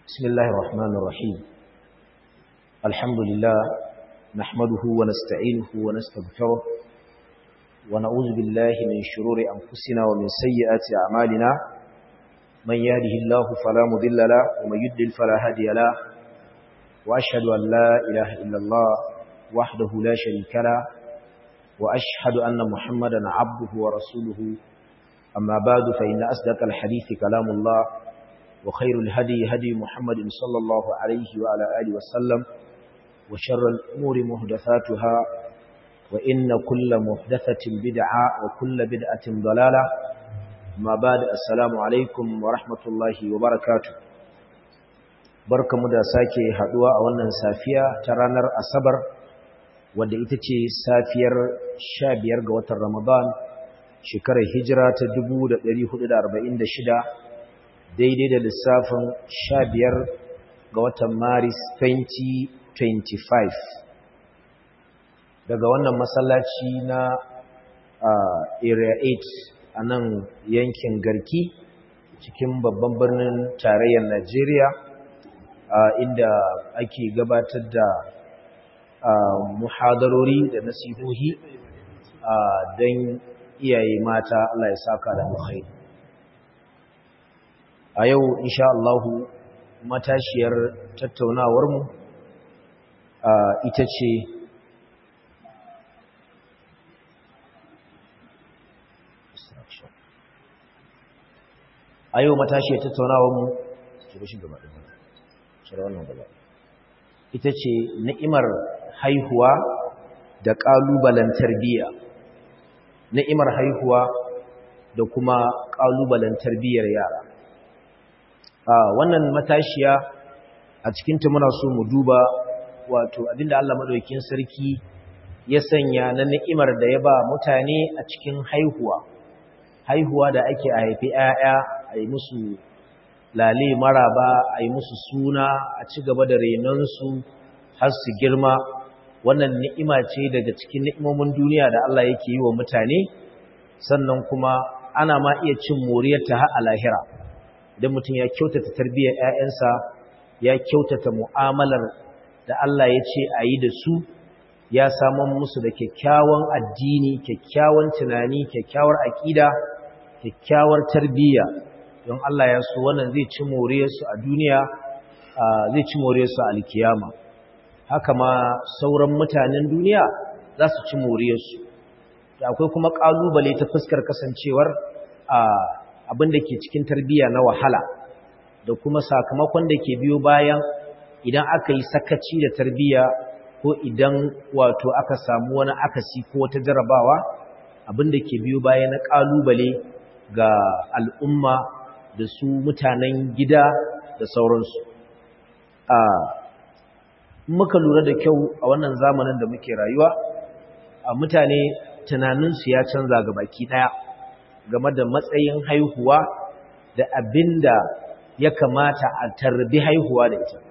بسم الله الرحمن الرحيم الحمد لله نحمده ونستعينه ونستغفره ونعوذ بالله من شرور أنفسنا ومن سيئات أعمالنا من يهده الله فلا مضل له ومن يضلل فلا هادي له وأشهد أن لا إله إلا الله وحده لا شريك له وأشهد أن محمدا عبده ورسوله أما بعد فإن أصدق الحديث كلام الله وخير الهدي هدي محمد صلى الله عليه وعلى آله وسلم وشر الأمور محدثاتها وإن كل محدثة بدعة وكل بدعة ضلالة ما بعد السلام عليكم ورحمة الله وبركاته barka mu da sake haduwa a wannan safiya ta ranar asabar wadda ita ce safiyar 15 ga watan ramadan shekarar hijira ta 1446 daidai da lissafin 15 ga watan maris 2025 daga wannan masallaci na area 8 a nan yankin garki cikin babban birnin tarayyar najeriya inda ake gabatar da muhadarori da nasihohi don iyaye mata Allah ya saka da alkhairi a yau insha Allahu matashiyar tattaunawarmu ita ce a yau matashiyar tattaunawarmu ita ce ni'imar haihuwa da ƙalubalen tarbiyya ni'imar haihuwa da kuma ƙalubalen tarbiyyar yara wannan matashiya a cikinta muna so mu duba wato abinda Allah madaukakin sarki ya sanya na ni'imar da ya ba mutane a cikin haihuwa haihuwa da ake a haifi 'ya'ya a yi musu lale maraba a yi musu suna a ci gaba da renonsu har su girma wannan ni'ima ce daga cikin ni'imomin duniya da Allah yake yi wa mutane sannan kuma ana ma iya cin moriyarta har a lahira idan mutum ya kyautata tarbiyyar 'ya'yansa ya kyautata mu'amalar da Allah ya ce a yi da su ya saman musu da kyakkyawan addini kyakkyawan tunani kyakkyawar aƙida kyakkyawar tarbiyya don Allah ya so wannan zai ci moriyarsu a duniya zai ci moriyarsu a alkiyama haka ma sauran mutanen duniya za su ci moriyarsu da akwai kuma ƙalubale ta fuskar kasancewar abin da ke cikin tarbiyya na wahala da kuma sakamakon da ke biyo bayan idan aka yi sakaci da tarbiyya ko idan wato aka samu wani akasi ko wata jarabawa abin da ke biyo baya na ƙalubale ga al'umma da su mutanen gida da sauransu a muka lura da kyau a wannan zamanin da muke rayuwa a mutane tunaninsu ya canza ga baki ɗaya game da matsayin haihuwa da abin da ya kamata a tarbi haihuwa da ita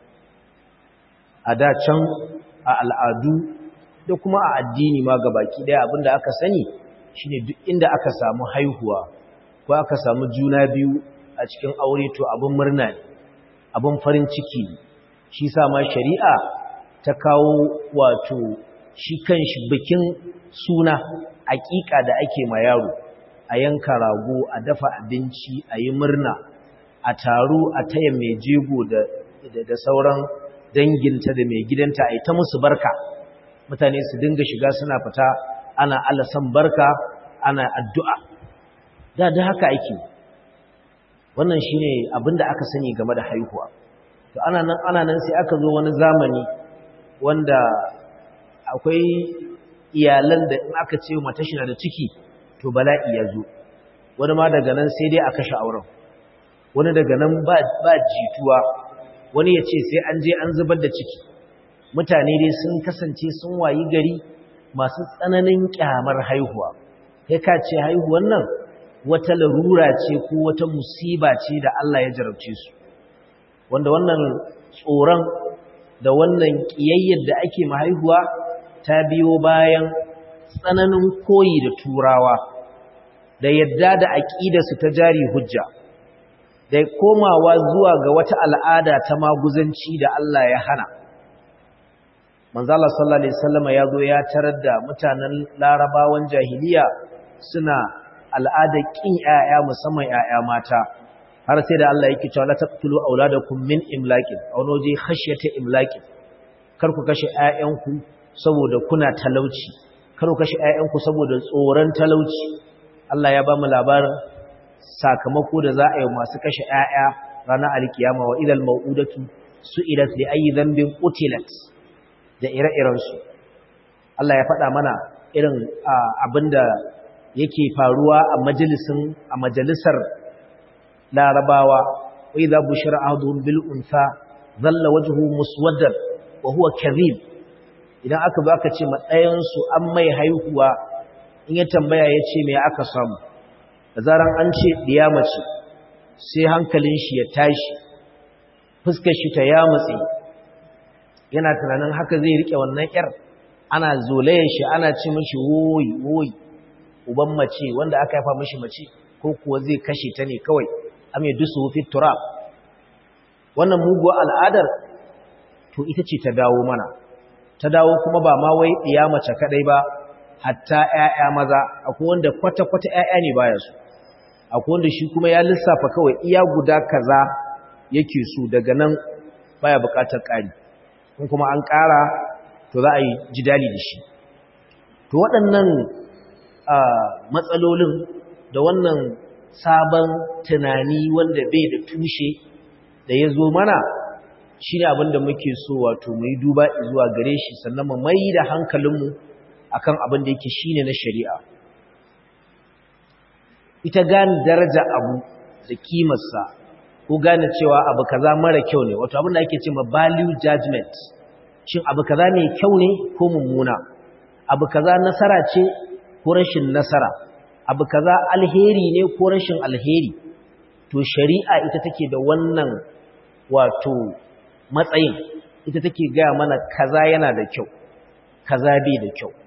a da can a al'adu da kuma a addini ma ga baki ɗaya abin da aka sani shine duk inda aka samu haihuwa ko aka samu juna biyu a cikin aure to abin murna ne abin farin ciki shi sa ma shari'a ta kawo wato shi kanshi bikin suna aƙiƙa da ake ma yaro a yanka rago a dafa abinci a yi murna a taru a taya mai jego da sauran danginta da mai gidanta a yi ta musu barka mutane su dinga shiga suna fita ana alasan barka ana addu'a da da haka ake wannan shine abinda aka sani game da haihuwa to ana nan ana nan sai aka zo wani zamani wanda akwai iyalan da in aka ce mata shi na da ciki to bala'i ya zo wani ma daga nan sai dai a kashe auren wani daga nan ba ba jituwa wani ya ce sai an je an zubar da ciki mutane dai sun kasance sun wayi gari masu tsananin kyamar haihuwa kai ka ce haihuwan nan wata larura ce ko wata musiba ce da Allah ya jarabce su wanda wannan tsoron da wannan kiyayyar da ake mahaihuwa ta biyo bayan tsananin koyi da turawa da yadda da aƙidarsu ta jari hujja da komawa zuwa ga wata al'ada ta maguzanci da Allah ya hana manzala sallallahu alaihi wasallam ya zo ya tarar da mutanen larabawan jahiliya suna al'ada kin ƴaƴa musamman ƴaƴa mata har sai da Allah yake cewa la taqtulu auladakum min imlaqin aw noji khashyata imlaqin kar ku kashe ƴaƴanku saboda kuna talauci kar ku kashe ƴaƴanku saboda tsoron talauci Allah ya ba mu labarin sakamako da za a yi masu kashe ƴaƴa ranar alkiyama wa idal mau'udatu su'ilat li ayi dhanbin qutilat da ire-iren su Allah ya faɗa mana irin abinda yake faruwa a majalisin a majalisar larabawa wa idza bushira ahaduhum bil untha dhalla wajhuhu muswaddan wa huwa kadhib idan aka baka ce ma ɗayan su an mai haihuwa in ya tambaya ya ce me aka samu da zaran an ce diya mace sai hankalin shi ya tashi fuskar shi ta yamutse yana tunanin haka zai rike wannan yar ana zolayen shi ana ce mishi woyi woyi uban mace wanda aka haifa mishi mace ko kuwa zai kashe ta ne kawai am yadusu fi turab wannan muguwa al'adar to ita ce ta dawo mana ta dawo kuma ba ma wai diya mace kadai ba hatta ƴaƴa maza akwai wanda kwata-kwata ƴaƴa ne baya su akwai wanda shi kuma ya lissafa kawai iya guda kaza yake so daga nan baya buƙatar ƙari in kuma an ƙara to za a yi jidali da shi to waɗannan matsalolin da wannan sabon tunani wanda bai da tushe da ya zo mana shi ne abinda muke so wato mu yi duba zuwa gare shi sannan mu mai da hankalinmu akan abin da yake shine na shari'a ita gane daraja abu da kimarsa ko gane cewa abu kaza mara kyau ne wato abin da ake cewa value judgment shin abu kaza ne kyau ne ko mummuna abu kaza nasara ce ko rashin nasara abu kaza alheri ne ko rashin alheri to shari'a ita take da wannan wato matsayin ita take gaya mana kaza yana da kyau kaza bai da kyau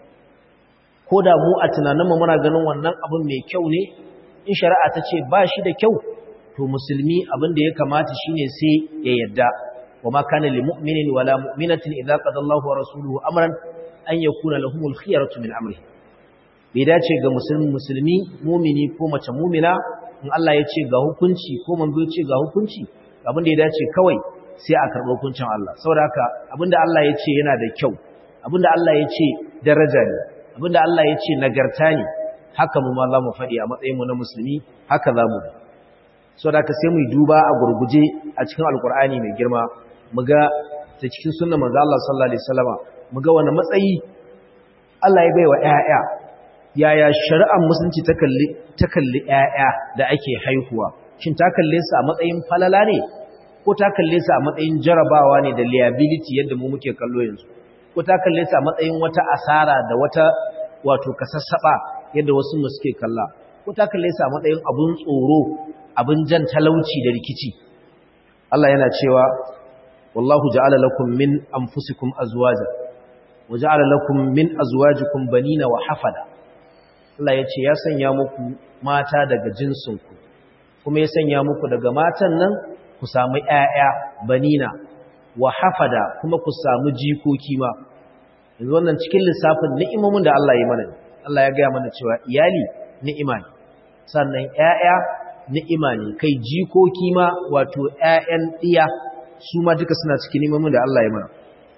ko da mu a tunaninmu muna ganin wannan abin mai kyau ne in shari'a ta ce ba shi da kyau to musulmi abin da ya kamata shine sai ya yadda wa ma kana lil mu'minin wala mu'minatin idza qada Allahu wa rasuluhu amran an yakuna lahumul khiyaratu min amri bai dace ga musulmi musulmi mu'mini ko mace mu'mina in Allah ya ce ga hukunci ko manzo ya ce ga hukunci abin da ya dace kawai sai a karɓi hukuncin Allah saboda haka abinda Allah ya ce yana da kyau abinda Allah ya ce daraja ne abinda Allah ya ce nagarta ne haka mu ma za mu faɗi a matsayinmu na musulmi haka za mu so da ka sai mu duba a gurguje a cikin alkur'ani mai girma mu ga ta cikin sunnan manzo Allah sallallahu alaihi wasallama mu ga wani matsayi Allah ya baiwa ƴaƴa yaya shari'ar musulunci ta kalli ta kalli ƴaƴa da ake haihuwa shin ta kalle su a matsayin falala ne ko ta kalle su a matsayin jarabawa ne da liability yadda mu muke kallo yanzu ko ta kalle su a matsayin wata asara da wata wato kasassaba yadda wasu mu suke kalla ko ta kalle su a matsayin abun tsoro abun jan talauci da rikici Allah yana cewa wallahu ja'ala lakum min anfusikum azwaja wa ja'ala lakum min azwajikum banina wa hafada Allah ya ce ya sanya muku mata daga jinsinku kuma ya sanya muku daga matan nan ku samu ƴaƴa banina wa hafada kuma ku samu jikoki ma yanzu wannan cikin lissafin ni'imomin da Allah ya mana Allah ya gaya mana cewa iyali ni'ima ne sannan ƴaƴa ni'ima ne kai jikoki ma wato ƴaƴan diya su ma duka suna cikin ni'imomin da Allah ya mana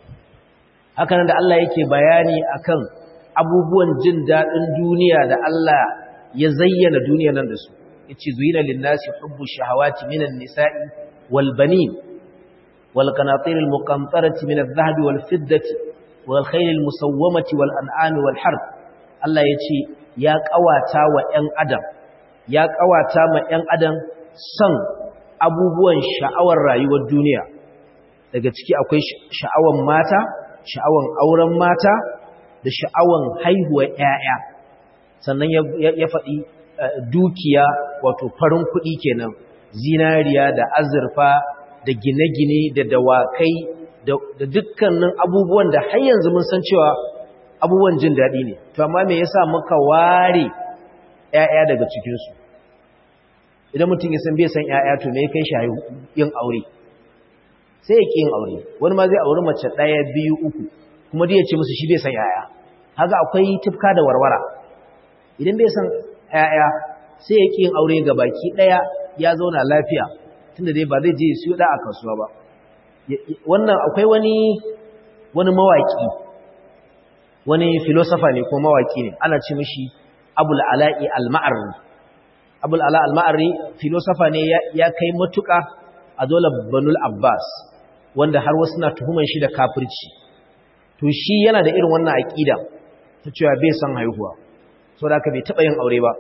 haka nan da Allah yake bayani akan abubuwan jin daɗin duniya da Allah ya zayyana duniyar nan da su yace zuyina lin-nasi hubbu shahawati minan nisa'i wal banin wal qanatir al-muqantarati min adh-dhahabi wal fiddati wal khayl al-musawwamati wal an'ami wal harb Allah yace ya kawata wa ƴan adam ya kawata ma ƴan adam son abubuwan sha'awar rayuwar duniya daga ciki akwai sha'awan mata sha'awan auren mata da sha'awan haihuwar ƴaƴa sannan ya faɗi dukiya wato farin kuɗi kenan zinariya da azurfa da gine-gine da dawakai da dukkanin abubuwan da har yanzu mun san cewa abubuwan jin daɗi ne to amma me yasa muka ware ƴaƴa daga cikinsu idan mutum ya san bai san ƴaƴa to me kai shi yin aure sai ya yin aure wani ma zai auri mace ɗaya biyu uku kuma dai ya ce musu shi bai san ƴaƴa haka akwai tufka da warwara idan bai san ƴaƴa sai ya yin aure ga baki ɗaya ya zauna lafiya tunda dai ba zai je siyo da a kasuwa ba wannan akwai wani wani mawaki wani filosofa ne ko mawaki ne ana ce mishi abul ala'i al-ma'arri abul ala al-ma'arri filosofa ne ya kai matuka a dole banul abbas wanda har wasu na tuhuman shi da kafirci to shi yana da irin wannan aqida ta cewa bai san haihuwa saboda haka bai taba yin aure ba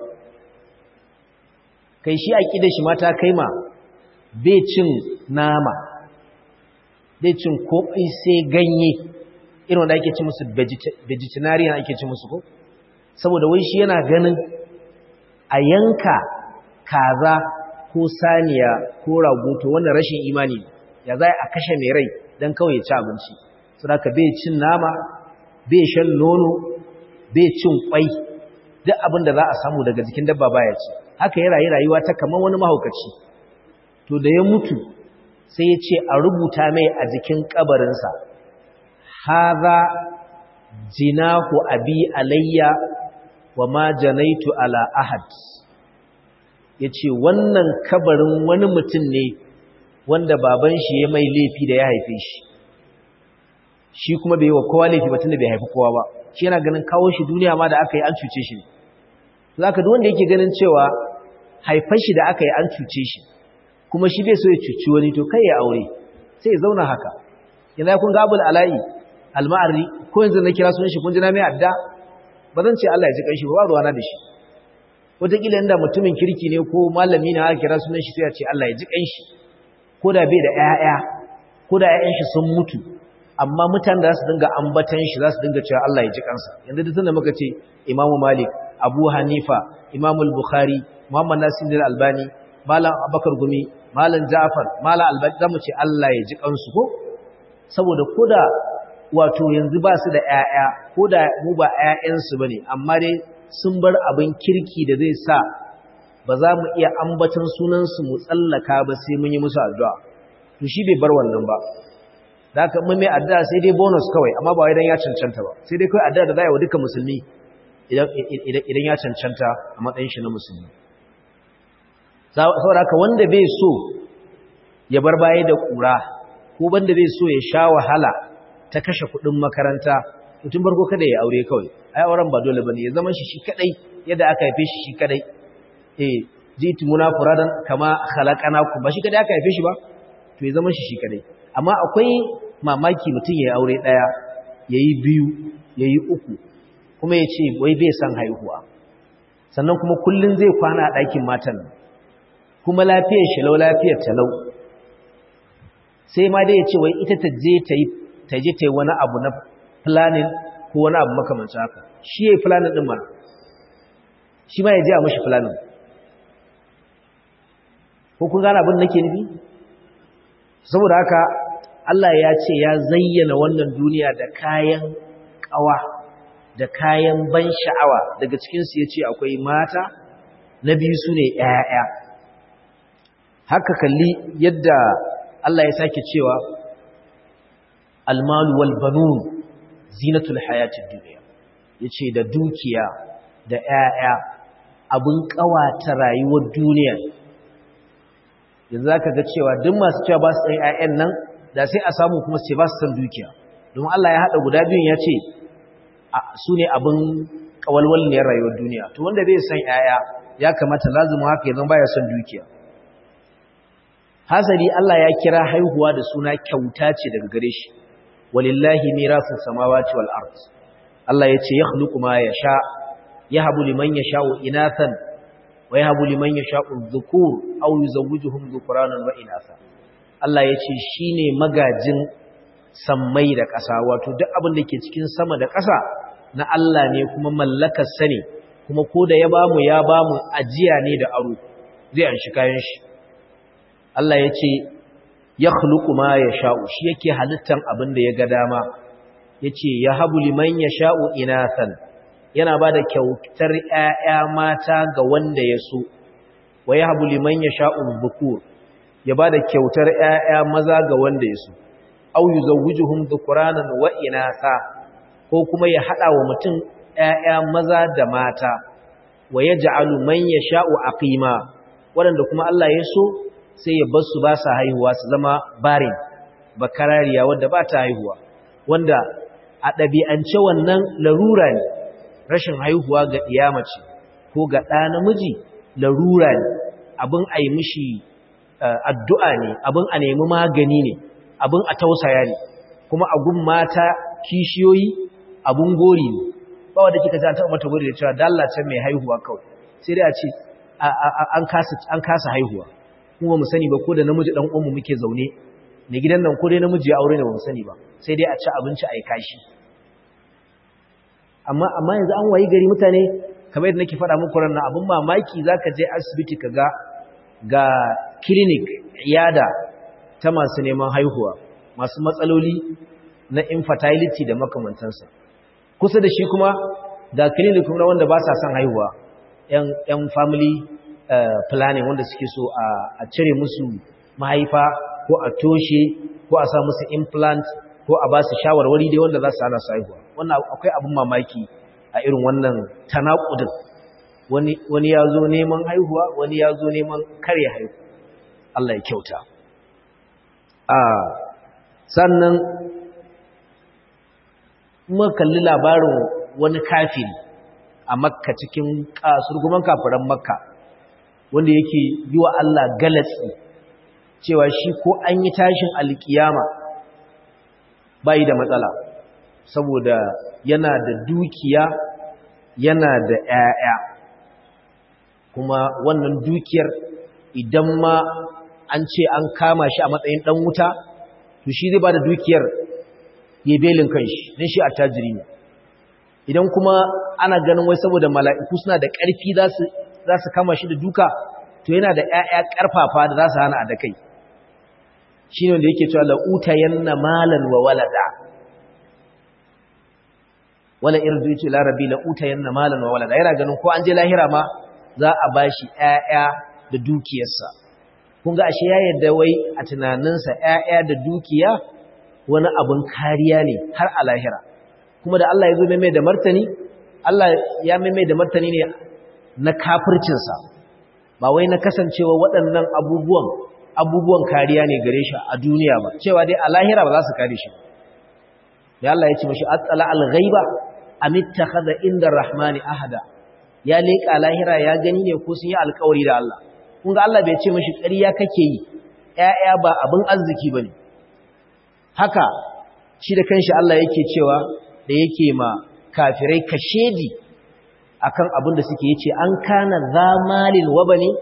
kai shi aqidar shi mata kai ma bai cin nama bai cin komai sai ganye irin wanda ake ci musu vegetarian ake ci musu ko saboda wai shi yana ganin a yanka kaza ko saniya ko rago to wannan rashin imani ya za a kashe mai rai don kawai ya ci abinci saboda bai cin nama bai shan nono bai cin kwai duk abin da za a samu daga jikin dabba baya ci haka ya rayu rayuwa ta kamar wani mahaukaci to da ya mutu sai ya ce a rubuta mai a jikin kabarinsa haza jinahu abi alayya wa ma janaitu ala ahad yace wannan kabarin wani mutum ne wanda baban shi ya mai laifi da ya haife shi shi kuma bai wa kowa laifi batun da bai haifi kowa ba shi yana ganin kawo shi duniya ma da aka yi an cuce shi zaka duk wanda yake ganin cewa haifar shi da aka yi an cuce shi kuma shi bai so ya cuci wani to kai ya aure sai ya zauna haka yanzu kun ga abul ala'i alma'arri ko yanzu na kira sunan shi kun ji na mai adda ba zan ce Allah ya ji kanshi ba ruwana da shi wataƙila inda mutumin kirki ne ko malami na aka kira sunan shi sai ya ce Allah ya ji kanshi ko da bai da ƴaƴa ko da ƴaƴan shi sun mutu amma mutanen da za su dinga ambatan shi za su dinga cewa Allah ya ji kansa yanzu da tunda muka ce Imam Malik Abu Hanifa Imam Bukhari Muhammad Nasir Al-Albani Malam Abubakar Gumi Malam Ja'far Malam Albani zamu ce Allah ya ji kansu ko saboda koda wato yanzu ba su da ‘ya'ya ko da mu ba ‘ya'yansu ba ne, amma dai sun bar abin kirki da zai sa ba za mu iya ambatan sunansu mu tsallaka ba sai mun yi musu addu'a. To shi bai bar wannan ba. Da aka mai addu'a sai dai bonus kawai, amma ba idan ya cancanta ba. Sai dai kawai addu'a da za a yi wa duka musulmi idan ya cancanta a matsayin shi na musulmi. Saboda haka wanda bai so ya bar baya da ƙura, ko wanda bai so ya sha wahala ta kashe kudin makaranta mutum barko kada ya aure kawai ai auren ba dole bane ya zama shi shi kadai yadda aka haife shi shi kadai eh jitu munafuradan kama khalaqanakum ba shi kadai aka haife shi ba to ya zama shi shi kadai amma akwai mamaki mutum ya aure daya yayi biyu yayi uku kuma ya ce wai bai san haihuwa sannan kuma kullun zai kwana a ɗakin matan kuma lafiyar shi lau lafiyar talau sai ma dai ya ce wai ita ta je ta yi ta je ta yi wani abu na planning ko wani abu makamancin haka shi ya yi planning ɗin mana shi ma ya je a mashi planning ko kun gane abin nake nufi saboda haka Allah ya ce ya zayyana wannan duniya da kayan ƙawa da kayan ban sha'awa daga cikinsu ya ce akwai mata na biyu su ne ‘ya'ya haka kalli yadda Allah ya sake cewa almalu wal banun zinatul hayatid dunya yace da dukiya da ƴaƴa abun kawata rayuwar duniya yanzu zaka ga cewa duk masu cewa ba su san ƴaƴan nan da sai a samu kuma sai ba su san dukiya don Allah ya hada guda biyun yace su ne abun kawalwalniyar rayuwar duniya to wanda bai san ƴaƴa ya kamata lazumin haka yanzu baya son dukiya hasali Allah ya kira haihuwa da suna kyauta ce daga gare shi walillahi mirasu samawati wal ard Allah yace yakhluqu ma yasha yahabu liman yasha'u inathan wa yahabu liman yasha'u dhukur aw yuzawwijuhum dhukuranan wa inatha Allah yace shine magajin sammai da ƙasa wato duk abin da ke cikin sama da ƙasa na Allah ne kuma mallakar sa ne kuma ko da ya bamu ya bamu ajiya ne da aro zai an shi kayan shi Allah yace ya khluqu ma yasha'u shi yake halittan abin da ya ga dama yace ya habu liman yasha'u inathan yana bada kyautar ƴaƴa mata ga wanda ya so wa yahbu liman yasha'u dhukur ya bada kyautar ƴaƴa maza ga wanda ya so aw yuzawwijuhum dhukranan wa inatha ko kuma ya hada wa mutum ƴaƴa maza da mata wa yaj'alu man yasha'u aqima wanda kuma Allah ya so sai ya bar su ba sa haihuwa su zama barin bakarariya wanda ba ta haihuwa wanda a ɗabi'ance wannan larura ne rashin haihuwa ga ɗiyamace ko ga ɗa namiji larura ne abin a yi mishi addu'a ne abin a nemi magani ne abin a tausaya ne kuma a gun mata kishiyoyi abin gori ne ba wadda kika ta mata gori da cewa dallacin mai haihuwa kawai sai dai a ce an kasa haihuwa kuma mu sani ba ko da namiji ɗan uwanmu muke zaune ne gidan nan ko dai namiji ya aure ne ba mu sani ba sai dai a ci abinci a yi kashi amma amma yanzu an wayi gari mutane kamar yadda nake faɗa muku ran abin mamaki zaka je asibiti ka ga ga clinic iyada ta masu neman haihuwa masu matsaloli na infertility da makamantansa kusa da shi kuma ga clinic na wanda ba sa son haihuwa yan yan family planning wanda suke so a cire musu mahaifa ko a toshe ko a sa musu implant ko a ba su shawarwari dai wanda za su hana su haihuwa wannan akwai abin mamaki a irin wannan tanakudin wani wani ya zo neman haihuwa wani ya zo neman kare haihu Allah ya kyauta a sannan muka kalli labarin wani kafiri a makka cikin kasurguman kafiran makka wanda yake yi wa Allah galatsi cewa shi ko an yi tashin alkiyama bai da matsala saboda yana da dukiya yana da ‘ya'ya kuma wannan dukiyar idan ma an ce an kama shi a matsayin ɗan wuta to shi zai ba da dukiyar ya belin kanshi don shi a tajiri ne idan kuma ana ganin wai saboda mala'iku suna da ƙarfi za su kama shi da duka to yana da ‘ya'ya ƙarfafa da za su hana a da kai shi ne da yake cewa la'uta yanna malan wa walada wala irdu yace la rabbi la'uta yanna malan wa walada yana ganin ko an je lahira ma za a bashi ƴaƴa da dukiyarsa kun ga ashe ya yarda wai a tunaninsa ƴaƴa da dukiya wani abun kariya ne har a lahira kuma da Allah ya zo mai da martani Allah ya mai da martani ne na kafircinsa ba wai na kasancewa waɗannan abubuwan abubuwan kariya ne gare shi a duniya ba cewa dai a lahira ba za su kare shi da Allah ya ce mashi atsala al-ghaiba am ittakhadha inda rahmani ahada ya leka lahira ya gani ne ko sun yi alƙawari da Allah kun ga Allah bai ce mashi ƙarya kake yi ƴaƴa ba abin arziki bane haka shi da kanshi Allah yake cewa da yake ma kafirai kashedi akan abin da suke yace an kana zamalin wa bani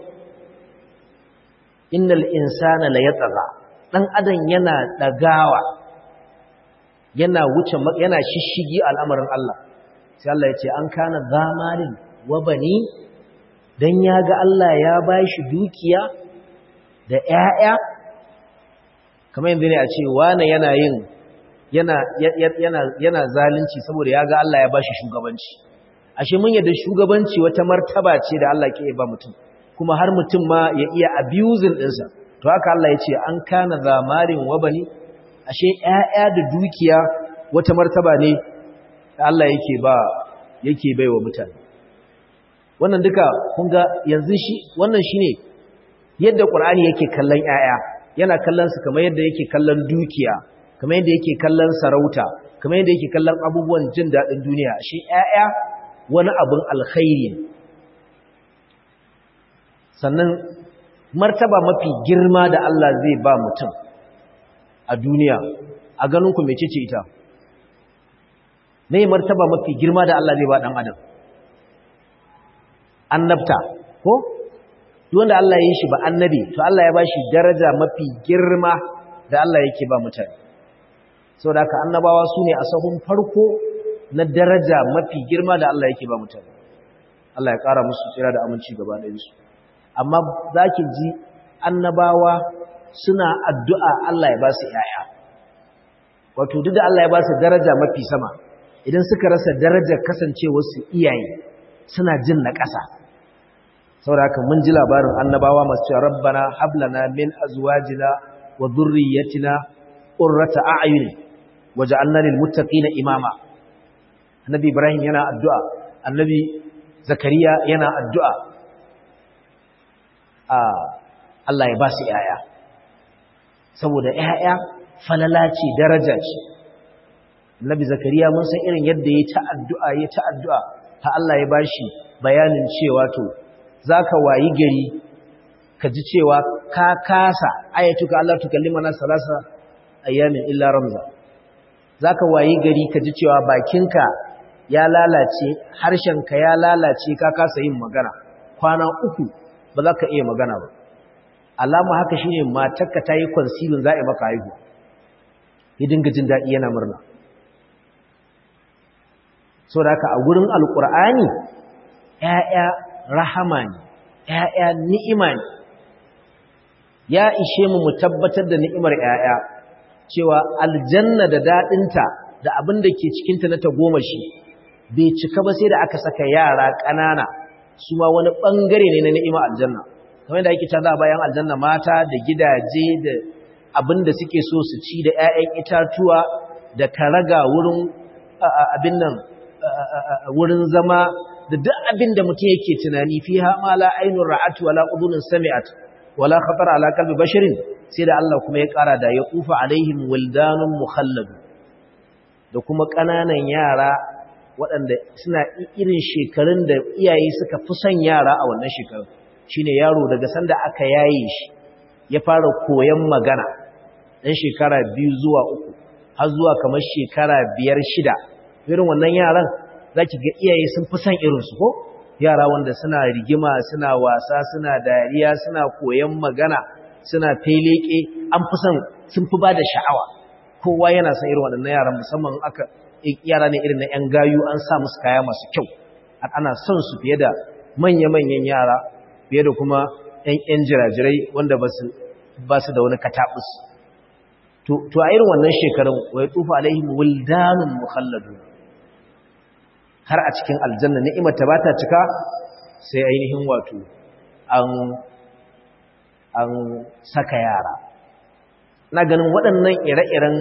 innal insana la yatgha dan adam yana dagawa yana wuce yana shishigi al'amarin Allah sai Allah ya ce an kana zamalin wa bani dan yaga Allah ya bashi dukiya da ƴaƴa kamar yanzu ne a ce wani yana yin yana yana yana zalunci saboda yaga Allah ya bashi shugabanci ashe mun yadda shugabanci wata martaba ce da Allah ke ba mutum kuma har mutum ma ya iya abusing ɗinsa to haka Allah ya ce an kana zamarin wabani ashe ƴaƴa da dukiya wata martaba ne da Allah yake ba yake baiwa mutane wannan duka kun ga yanzu shi wannan shine yadda Qur'ani yake kallon ƴaƴa yana kallon su kamar yadda yake kallon dukiya kamar yadda yake kallon sarauta kamar yadda yake kallon abubuwan jin daɗin duniya ashe ƴaƴa wani abin alkhairi sannan martaba mafi girma da Allah zai ba mutum a duniya a ganinku mai cece ita mai martaba mafi girma da Allah zai ba ɗan adam annabta ko wanda Allah ya yi shi ba annabi to Allah ya ba shi daraja mafi girma da Allah yake ba mutane sau da aka annabawa su ne a sahun farko na daraja mafi girma da Allah yake ba mutane Allah ya ƙara musu tsira da aminci gaba ɗayansu amma za ki ji annabawa suna addu'a Allah ya ba su ‘ya'ya. Wato, duk da Allah ya ba su daraja mafi sama, idan suka rasa darajar kasancewarsu iyaye suna jin na ƙasa. saboda haka mun ji labarin annabawa masu cewa rabbana hablana min azwajina wa dhurriyyatina qurrata a'yun waj'alna lil muttaqina imama annabi ibrahim yana addu'a annabi zakariya yana addu'a a Allah ya ba su yaya saboda yaya falala ce daraja ce annabi zakariya mun san irin yadda ya ta addu'a ya ta addu'a ta Allah ya bashi bayanin cewa to zaka wayi gari ka ji cewa ka kasa ayatuka Allah tukallimana salasa ayyamin illa ramza zaka wayi gari ka ji cewa bakinka ya lalace harshenka ya lalace ka kasa yin magana kwana uku ba za ka iya magana ba alama haka shine matarka ta yi kwansilin za a maka haihu ya dinga jin daɗi yana murna so da haka a gurin alƙur'ani ‘ya'ya rahama ne ‘ya'ya ni'ima ne ya ishe mu mu tabbatar da ni'imar ‘ya'ya cewa aljanna da daɗinta da abin da ke cikinta na tagomashi bai cika ba sai da aka saka yara ƙanana su ma wani ɓangare ne na ni'ima aljanna kamar da ake canza bayan aljanna mata da gidaje da abin da suke so su ci da 'ya'yan itatuwa da karaga wurin abin nan wurin zama da duk abin da mutum yake tunani fiha ma la ainun ra'at wala udhunun sami'at wala khatara ala qalbi basharin sai da Allah kuma ya ƙara da ya kufa alaihim wildanun mukhalladu da kuma ƙananan yara waɗanda suna irin shekarun da iyaye suka fi son yara a wannan shekarun shine yaro daga sanda aka yaye shi ya fara koyon magana ɗan shekara biyu zuwa uku har zuwa kamar shekara biyar shida irin wannan yaran za ki ga iyaye sun fi son irinsu ko yara wanda suna rigima suna wasa suna dariya suna koyon magana suna feleke an fi son sun fi ba da sha'awa kowa yana son irin waɗannan yaran musamman aka yara ne irin na 'yan gayu an sa musu kaya masu kyau ana son su fiye da manya-manyan yara fiye da kuma 'yan jirajirai wanda ba su da wani kataɓus to a irin wannan shekarun wai tufa alaihim wildanun mukhalladu har a cikin aljanna ni'imar ta bata cika sai ainihin wato an an saka yara na ganin waɗannan ire-iren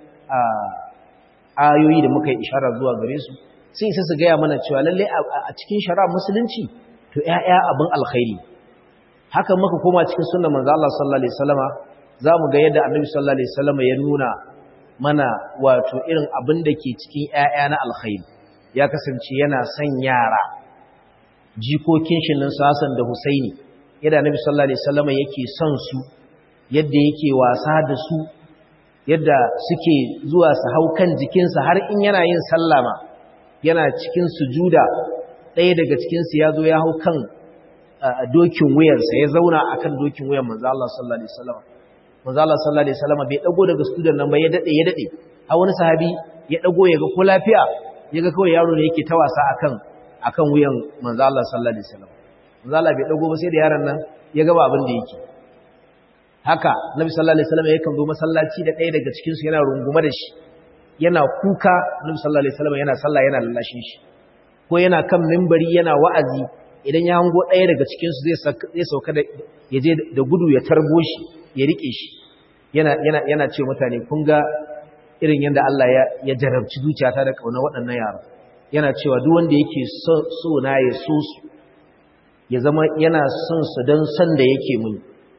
ayoyi da muka yi ishara zuwa gare su sai isa su gaya mana cewa lalle a cikin shara musulunci to ƴaƴa abin alkhairi haka muka koma cikin sunnar manzo Allah sallallahu alaihi wasallama zamu ga yadda Annabi sallallahu alaihi wasallama ya nuna mana wato irin abin da ke cikin ƴaƴa na alkhairi ya kasance yana son yara jikokin shi nan Hassan da Husaini yadda Annabi sallallahu alaihi wasallama yake son su yadda yake wasa da su yadda suke zuwa su hau kan jikinsa har in yana yin sallama yana cikin sujuda ɗaya daga cikinsu ya zo ya hau kan dokin wuyarsa ya zauna a kan dokin wuyar manzo Allah sallallahu alaihi wasallam manzo Allah sallallahu alaihi wasallam bai dago daga sujudan nan ba ya dade ya dade har wani sahabi ya dago ya ga ko lafiya ya ga kawai yaro ne yake ta wasa akan akan wuyan manzo Allah sallallahu alaihi wasallam manzo Allah bai dago ba sai da yaron nan ya ga ba abin da yake haka nabi sallallahu alaihi wasallam yakan zo masallaci da ɗaya daga cikin su yana rungume da shi yana kuka nabi sallallahu alaihi wasallam yana sallah yana lallashin shi ko yana kan minbari yana wa'azi idan ya hango ɗaya daga cikin su zai zai sauka da yaje da gudu ya tarbo shi ya rike shi yana yana yana ce mutane kun ga irin yanda Allah ya ya jarabci zuciyata da kauna waɗannan yara yana cewa duk wanda yake so, so na ya so su ya zama yana son su don san da yake muni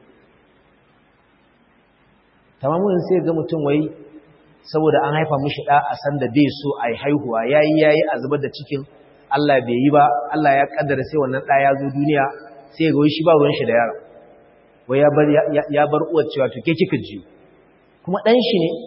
tamamin sai ga mutum wai saboda an haifa mishi da a san da bai so ai haihuwa yayi yayi a zubar da cikin Allah bai yi ba Allah ya kaddara sai wannan da ya zo duniya sai ga wai shi ba ruwan shi da yaro wai ya bar ya bar uwar cewa to ke kika ji kuma dan shi ne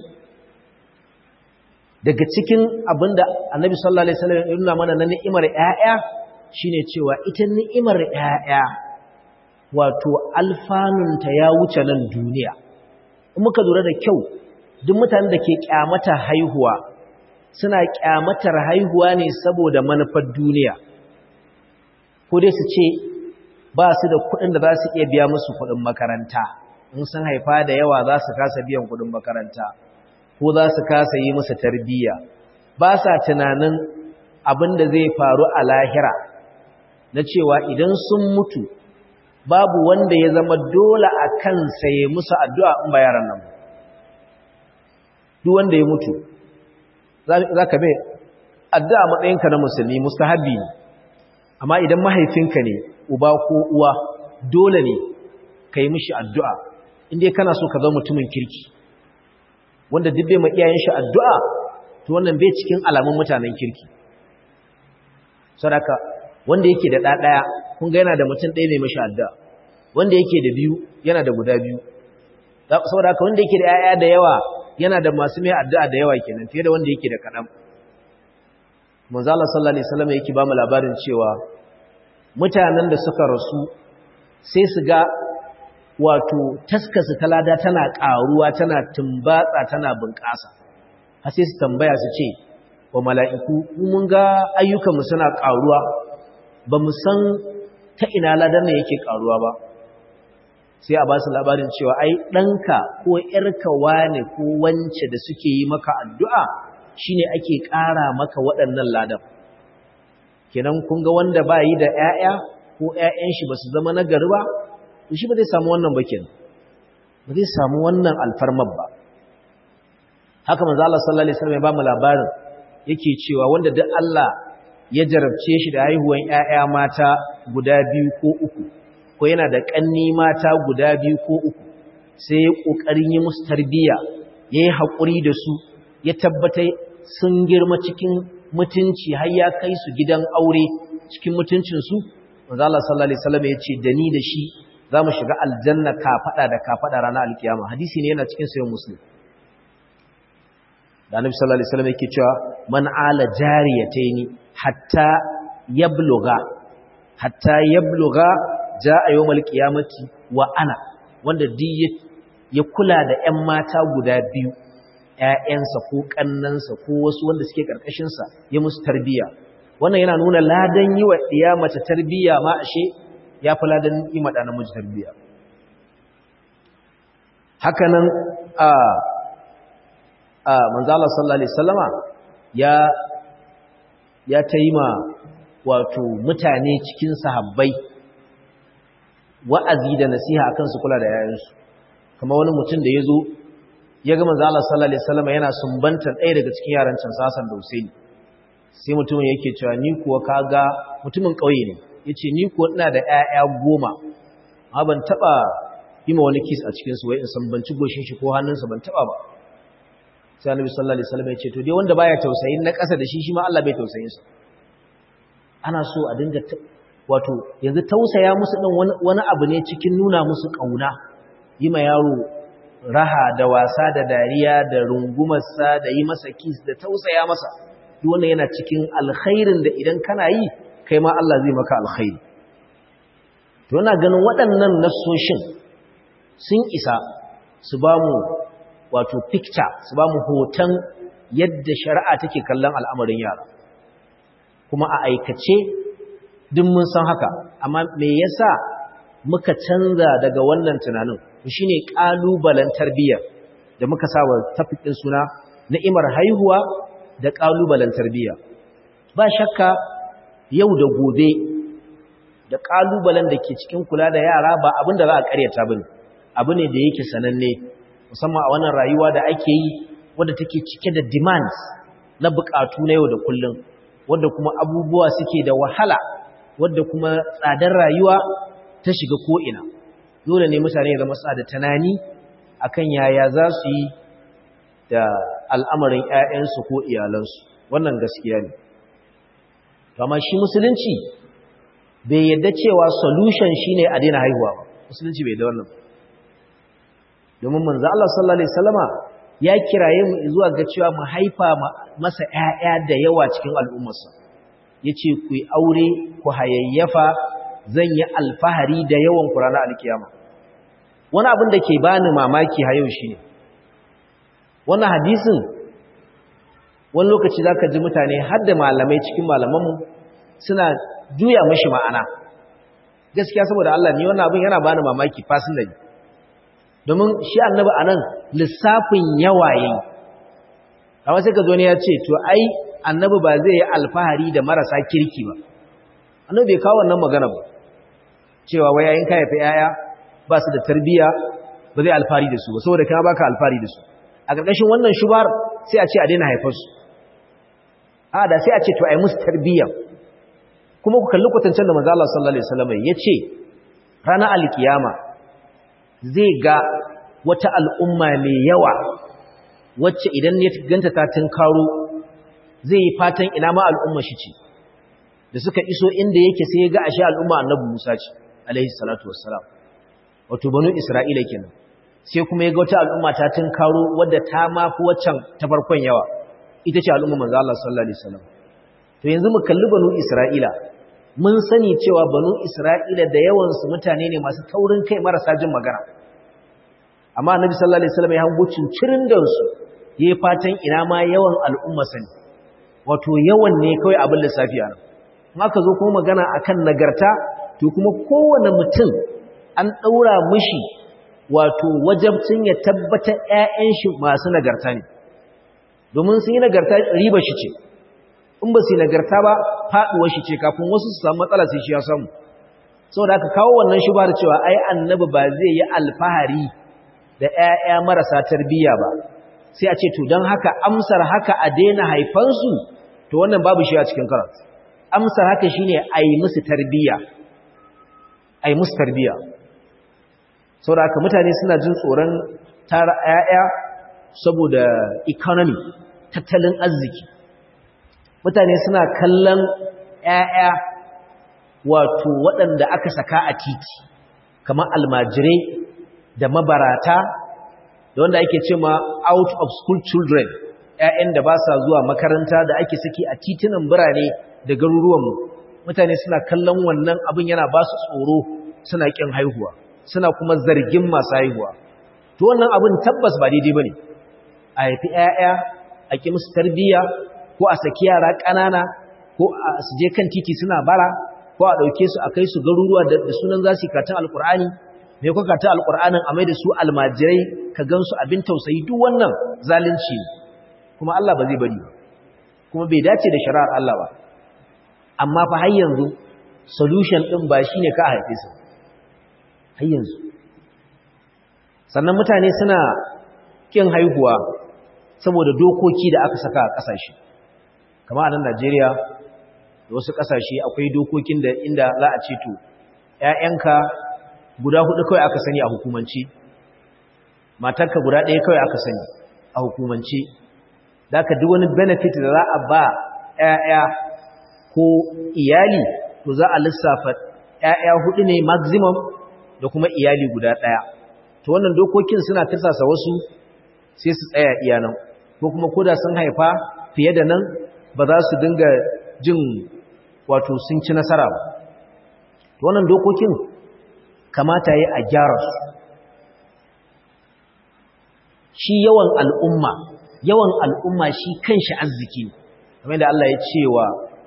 daga cikin abinda Annabi sallallahu alaihi wasallam ya nuna mana na ni'imar ƴaƴa shine cewa ita ni'imar ƴaƴa wato alfanunta ya wuce nan duniya muka lura da kyau duk mutanen da ke kyamata haihuwa suna kyamatar haihuwa ne saboda manufar duniya ko dai su ce ba su da kuɗin da za su iya biya musu kuɗin makaranta in sun haifa da yawa za su kasa biyan kuɗin makaranta ko za su kasa yi musu tarbiyya ba sa tunanin abin da zai faru a lahira na cewa idan sun mutu babu wanda ya zama dole a kansa ya musu addu'a in ba yaran nan duk wanda ya mutu za ka mai addu'a matsayinka na musulmi mustahabi ne amma idan mahaifinka ne uba ko uwa dole ne ka yi mishi addu'a inda kana so ka zama mutumin kirki wanda duk bai ma iyayen shi addu'a to wannan bai cikin alamun mutanen kirki sadaka wanda yake da ɗaɗaya kun ga yana da mutum ɗaya mai mashi addu'a wanda yake da biyu yana da guda biyu saboda haka wanda yake da ‘ya'ya da yawa yana da masu mai addu'a da yawa kenan fiye da wanda yake da kaɗan manzala sallallahu alaihi wasallam yake ba mu labarin cewa mutanen da suka rasu sai su ga wato taskasu talada tana ƙaruwa tana tumbatsa tana bunƙasa har sai su tambaya su ce wa mala'iku mun ga ayyukanmu suna ƙaruwa ba mu san ta ina ladan ne yake ƙaruwa ba sai a ba su labarin cewa ai ɗanka ko ‘yarka wane ko wance da suke yi maka addu'a shi ne ake ƙara maka waɗannan ladan kenan kun ga wanda ba yi da ‘ya'ya ko ‘ya'yan shi ba su zama na gari ba shi ba zai samu wannan bakin ba zai samu wannan alfarmar ba haka manzo Allah sallallahu alaihi wasallam ya ba mu labarin yake cewa wanda duk Allah ya jarabce shi da haihuwan ƴaƴa mata guda biyu ko uku ko yana da ƙanni mata guda biyu ko uku sai ya ƙoƙarin yi musu tarbiyya ya yi haƙuri da su ya tabbata sun girma cikin mutunci har ya kai su gidan aure cikin mutuncinsu manzo Allah sallallahu alaihi wasallam ya ce da ni da shi za mu shiga aljanna kafaɗa da kafaɗa ranar alkiyama hadisi ne yana cikin sayan muslim da annabi sallallahu alaihi wasallam yake cewa man ala jariyataini hatta yabluga hatta yabluga jaa yawmal qiyamati wa ana wanda duk ya kula da ƴan mata guda biyu ƴaƴansa ko kannansa ko wasu wanda suke karkashin sa ya musu tarbiya wannan yana nuna ladan yi wa iya mace tarbiya ma ashe ya fi ladan yi ma namiji tarbiya hakanan a a manzala sallallahu alaihi wasallama ya ya taima wato mutane cikin sahabbai wa'azi da nasiha akan su kula da yayansu kamar wani mutum da yazo ya ga manzala sallallahu alaihi wasallama yana sumbantar ɗaya daga cikin yaran can Hassan da Husaini sai mutumin yake cewa ni kuwa kaga mutumin ƙauye ne yace ni kuwa ina da ƴaƴa goma amma ban taba yi ma wani kiss a cikin su wai in sambanci goshin shi ko hannunsa ban taba ba sai annabi sallallahu alaihi wasallam ya ce to dai wanda baya tausayin na ƙasa da shi shi ma Allah bai tausayin sa ana so a dinga wato yanzu tausaya musu din wani abu ne cikin nuna musu kauna yi ma yaro raha da wasa da dariya da rungumar sa da yi masa kiss da tausaya masa duk wannan yana cikin alkhairin da idan kana yi kai ma Allah zai maka alkhairi to ina ganin waɗannan nassoshin sun isa su ba mu wato picture su ba mu hoton yadda shari'a take kallon al'amarin yara kuma a aikace duk mun san haka amma me yasa muka canza daga wannan tunanin shine kalubalen tarbiyya da muka sawa tafikin suna ni'imar haihuwa da kalubalen tarbiyya ba shakka yau da gobe da kalubalen da ke cikin kula da yara ba abin da za a karyata bane abu ne da yake sananne musamman a wannan rayuwa da ake yi wadda take cike da demands na bukatu na yau da kullum wadda kuma abubuwa suke da wahala wadda kuma tsadar rayuwa ta shiga ko'ina dole ne mutane zama sa da tunani akan yaya za su yi da al'amarin ‘ya'yansu ko iyalansu wannan gaskiya ne amma shi musulunci bai yadda cewa solution shine a daina haihuwa ba musulunci bai da wannan domin manzo Allah sallallahu alaihi wasallama ya kiraye mu zuwa ga cewa mu haifa masa ƴaƴa da yawa cikin al'ummarsa yace ku yi aure ku hayayyafa zan yi alfahari da yawan ku ranar alkiyama wani abin da ke bani mamaki ha yau shine wannan hadisin wani lokaci zaka ji mutane har da malamai cikin malamanmu suna juya mishi ma'ana gaskiya saboda Allah ni wannan abin yana bani mamaki personally domin shi annabi anan lissafin yawa yayi amma sai ka zo ne ya ce to ai annabi ba zai yi alfahari da marasa kirki ba annabi bai kawo wannan magana ba cewa wai yayin ka haifi yaya ba su da tarbiya ba zai alfari da su ba saboda ka baka alfari da su a ƙarƙashin wannan shubar sai a ce a daina haifar su a da sai a ce to ai musu tarbiya kuma ku kalli kwatancen da manzo Allah sallallahu alaihi wasallam ya ce ranar alkiyama zai ga wata al'umma mai yawa wacce idan ya ganta ta tunkaro zai yi fatan ina ma al'umma shi ce da suka iso inda yake sai ya ga ashe al'umma annabi Musa ce alaihi salatu wassalam wato banu Isra'ila kenan sai kuma ya ga wata al'umma ta tunkaro wadda ta mafi waccan ta farkon yawa ita ce al'umma manzo Allah sallallahu alaihi wasallam to yanzu mu kalli banu Isra'ila mun sani cewa banu Isra'ila da yawan su mutane ne masu taurin kai marasa jin magana amma annabi sallallahu alaihi wasallam ya hango cincirin da su yayi fatan ina ma yawan al'umma sani wato yawan ne kawai abin lissafi a nan in aka zo kuma magana akan nagarta to kuma kowane mutum an daura mishi wato wajabcin ya tabbata ƴaƴan shi masu nagarta ne domin sun yi nagarta riba shi ce in ba su yi nagarta ba faduwar shi ce kafin wasu su samu matsala sai shi ya samu saboda aka kawo wannan shi ba da cewa ai annabi ba zai yi alfahari da ƴaƴa marasa tarbiyya ba sai a ce to don haka amsar haka a daina haifansu to wannan babu shi a cikin karatu amsar haka shine a yi musu tarbiyya a yi musu tarbiyya saboda haka mutane suna jin tsoron tara ƴaƴa saboda economy tattalin arziki mutane suna kallon ƴaƴa wato waɗanda aka saka a titi kamar almajirai da mabarata da wanda ake ce ma out of school children ƴaƴan da ba sa zuwa makaranta da ake saki a titunan birane da garuruwanmu mutane suna kallon wannan abin yana ba su tsoro suna ƙin haihuwa suna kuma zargin masu haihuwa to wannan abin tabbas ba daidai ba ne a haifi ƴaƴa a ƙi musu tarbiyya ko a saki yara ƙanana ko a su je kan titi suna bara ko a ɗauke su a kai su garuruwa da sunan za su yi katon alƙur'ani mai kuka ta alƙur'anin a mai da su almajirai ka gan su abin tausayi duk wannan zalunci ne kuma Allah ba zai bari ba kuma bai dace da shari'ar Allah ba amma fa har yanzu solution ɗin ba shi ne ka haife su har yanzu sannan mutane suna ƙin haihuwa saboda dokoki da aka saka a ƙasashe kama a nan Najeriya da wasu ƙasashe akwai dokokin da inda za a ce to ‘ya'yanka guda hudu kawai aka sani a hukumance matarka guda ɗaya kawai aka sani a hukumance da ka duk wani benefit da za a ba ‘ya'ya ko iyali to za a lissafa ‘ya'ya hudu ne maximum da kuma iyali guda ɗaya to wannan dokokin suna tirsasa wasu sai su tsaya iyanan ko kuma koda sun haifa fiye da nan ba za su dinga jin wato sun ci nasara ba to wannan dokokin kamata yi a gyara su shi yawan al'umma yawan al'umma shi kanshi arziki ne kamar da Allah ya ce wa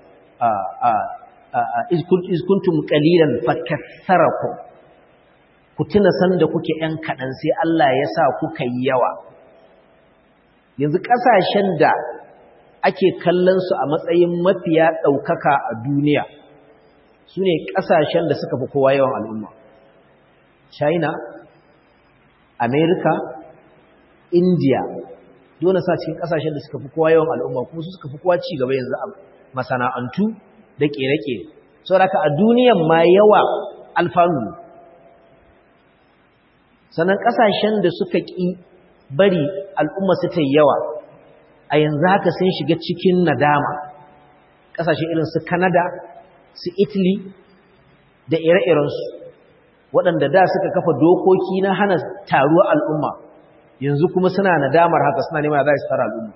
izkuntum qalilan fakassarakum ku tuna sanda kuke ‘yan kaɗan sai Allah ya sa kuka yi yawa yanzu ƙasashen da ake kallon su a matsayin mafiya ɗaukaka a duniya su ne ƙasashen da suka fi kowa yawan al'umma china america india dole sa cikin ƙasashen da suka fi kowa yawan al'umma kuma su suka fi kowa ci gaba yanzu a masana'antu da ƙere-ƙere saboda a duniyan ma yawa alfanu sannan ƙasashen da suka ƙi bari al'umma su ta yawa a yanzu haka sun shiga cikin nadama ƙasashe irin su Canada, su Italy da ire-irensu waɗanda da suka kafa dokoki na hana taruwar al'umma yanzu kuma suna nadamar haka suna nema za su tara al'umma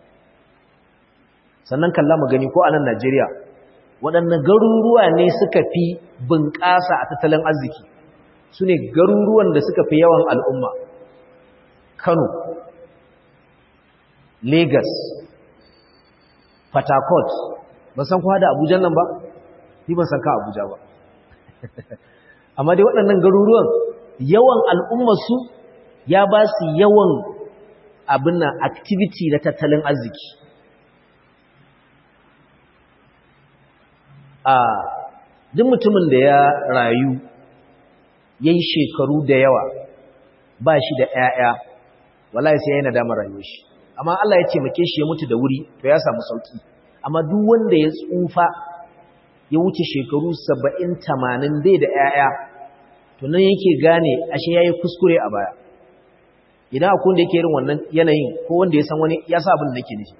sannan kalla mu gani ko a nan Najeriya waɗannan garuruwa ne suka fi bunƙasa a tattalin arziki su ne garuruwan da suka fi yawan al'umma Kano Lagos Fatakot ba san kuwa da Abuja nan ba ni ban san ka Abuja ba amma dai waɗannan garuruwan yawan al'ummarsu ya ba su yawan abin nan activity na tattalin arziki a duk mutumin da ya rayu yayi shekaru da yawa ba shi da ƴaƴa wallahi sai yayi nadamar rayuwar shi amma Allah ya taimake shi ya mutu da wuri to ya samu sauki amma duk wanda ya tsufa ya wuce shekaru 70 80 bai da ƴaƴa to nan yake gane ashe yayi kuskure a baya idan akwai wanda yake irin wannan yanayin ko wanda ya san wani ya sa abin da nake nufi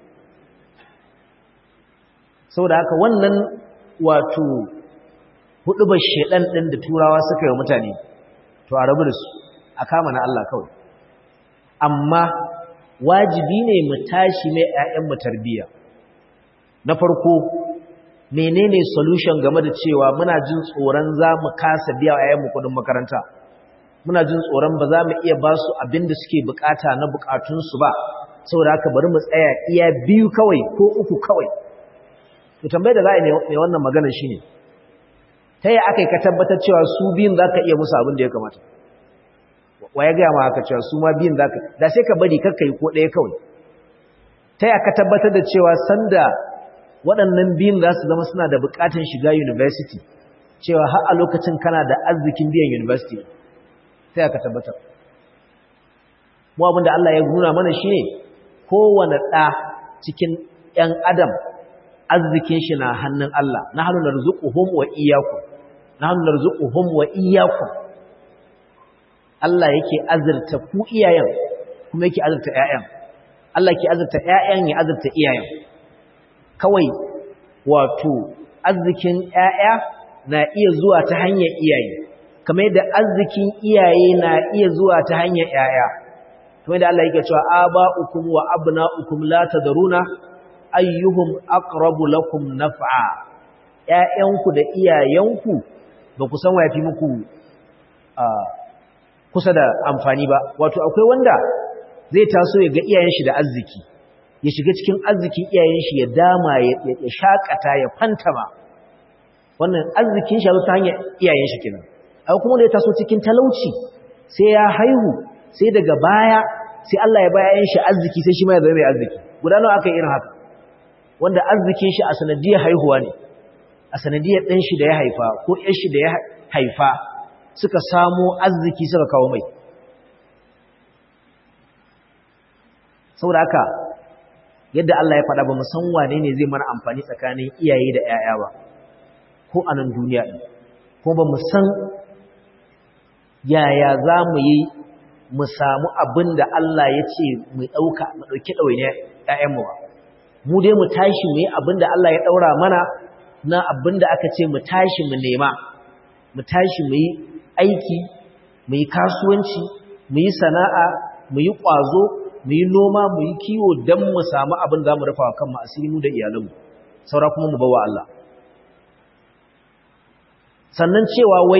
saboda haka wannan wato hudubar shedan din da turawa suka yi mutane to a rabu da su a kama na Allah kawai amma wajibi ne mu tashi mai ƴaƴan mu tarbiyya na farko menene solution game da cewa muna jin tsoron za mu kasa biya wa ƴaƴan mu kudin makaranta muna jin tsoron ba za mu iya ba su abin da suke bukata na bukatunsu ba saboda haka bari mu tsaya iya biyu kawai ko uku kawai to tambayar da za a yi mai wannan magana shi ne ta yi aka yi ka tabbatar cewa su biyun za ka iya musu abin da ya kamata wa ya gaya ma haka cewa su ma biyun za ka da sai ka bari kakka yi ko ɗaya kawai ta yi aka tabbatar da cewa sanda waɗannan biyun za su zama suna da buƙatar shiga university cewa har a lokacin kana da arzikin biyan university sai aka tabbatar mu abin da Allah ya nuna mana shi ne kowane ɗa cikin ‘yan adam arzikin shi na hannun Allah na hannun narzuquhum wa iyyakum na hannun narzuquhum wa iyyakum Allah yake azurta ku iyayen kuma yake azurta ƴaƴan Allah yake azurta ƴaƴan ya azurta iyayen kawai wato arzikin ƴaƴa na iya zuwa ta hanyar iyaye kamar yadda arzikin iyaye na iya zuwa ta hanyar ƴaƴa kamar yadda Allah yake cewa aba'ukum wa abna'ukum la tadruna ayyuhum aqrabu lakum naf'a ƴaƴanku da iyayenku ba ku san waye fi muku kusa da amfani ba wato akwai wanda zai taso ya ga iyayen shi da arziki ya shiga cikin arzikin iyayen shi ya dama ya shakata ya fantama wannan arzikin shi ta hanyar iyayen shi kenan akwai kuma da ya taso cikin talauci sai ya haihu sai daga baya sai Allah ya baya shi arziki sai shi ma ya zama mai arziki guda nawa aka yi irin haka wanda arzikin shi a sanadiyar haihuwa ne a sanadiyar ɗan shi da ya haifa ko ƴan shi da ya haifa suka samo arziki suka kawo mai saboda haka yadda Allah ya faɗa ba mu san wane ne zai mana amfani tsakanin iyaye da ƴaƴa ba ko a nan duniya ɗin ko ba mu san yaya za mu yi mu samu abin da Allah ya ce mu ɗauka mu ɗauki ɗawainiyar ƴaƴanmu ba mu dai mu tashi mu yi abin da Allah ya ɗaura mana na abin da aka ce mu tashi mu nema mu tashi mu yi aiki mu yi kasuwanci mu yi sana'a mu yi ƙwazo mu yi noma mu yi kiwo don mu samu abin za mu rufa wa kanmu asiri mu da iyalanmu saura kuma mu bawa Allah sannan cewa wai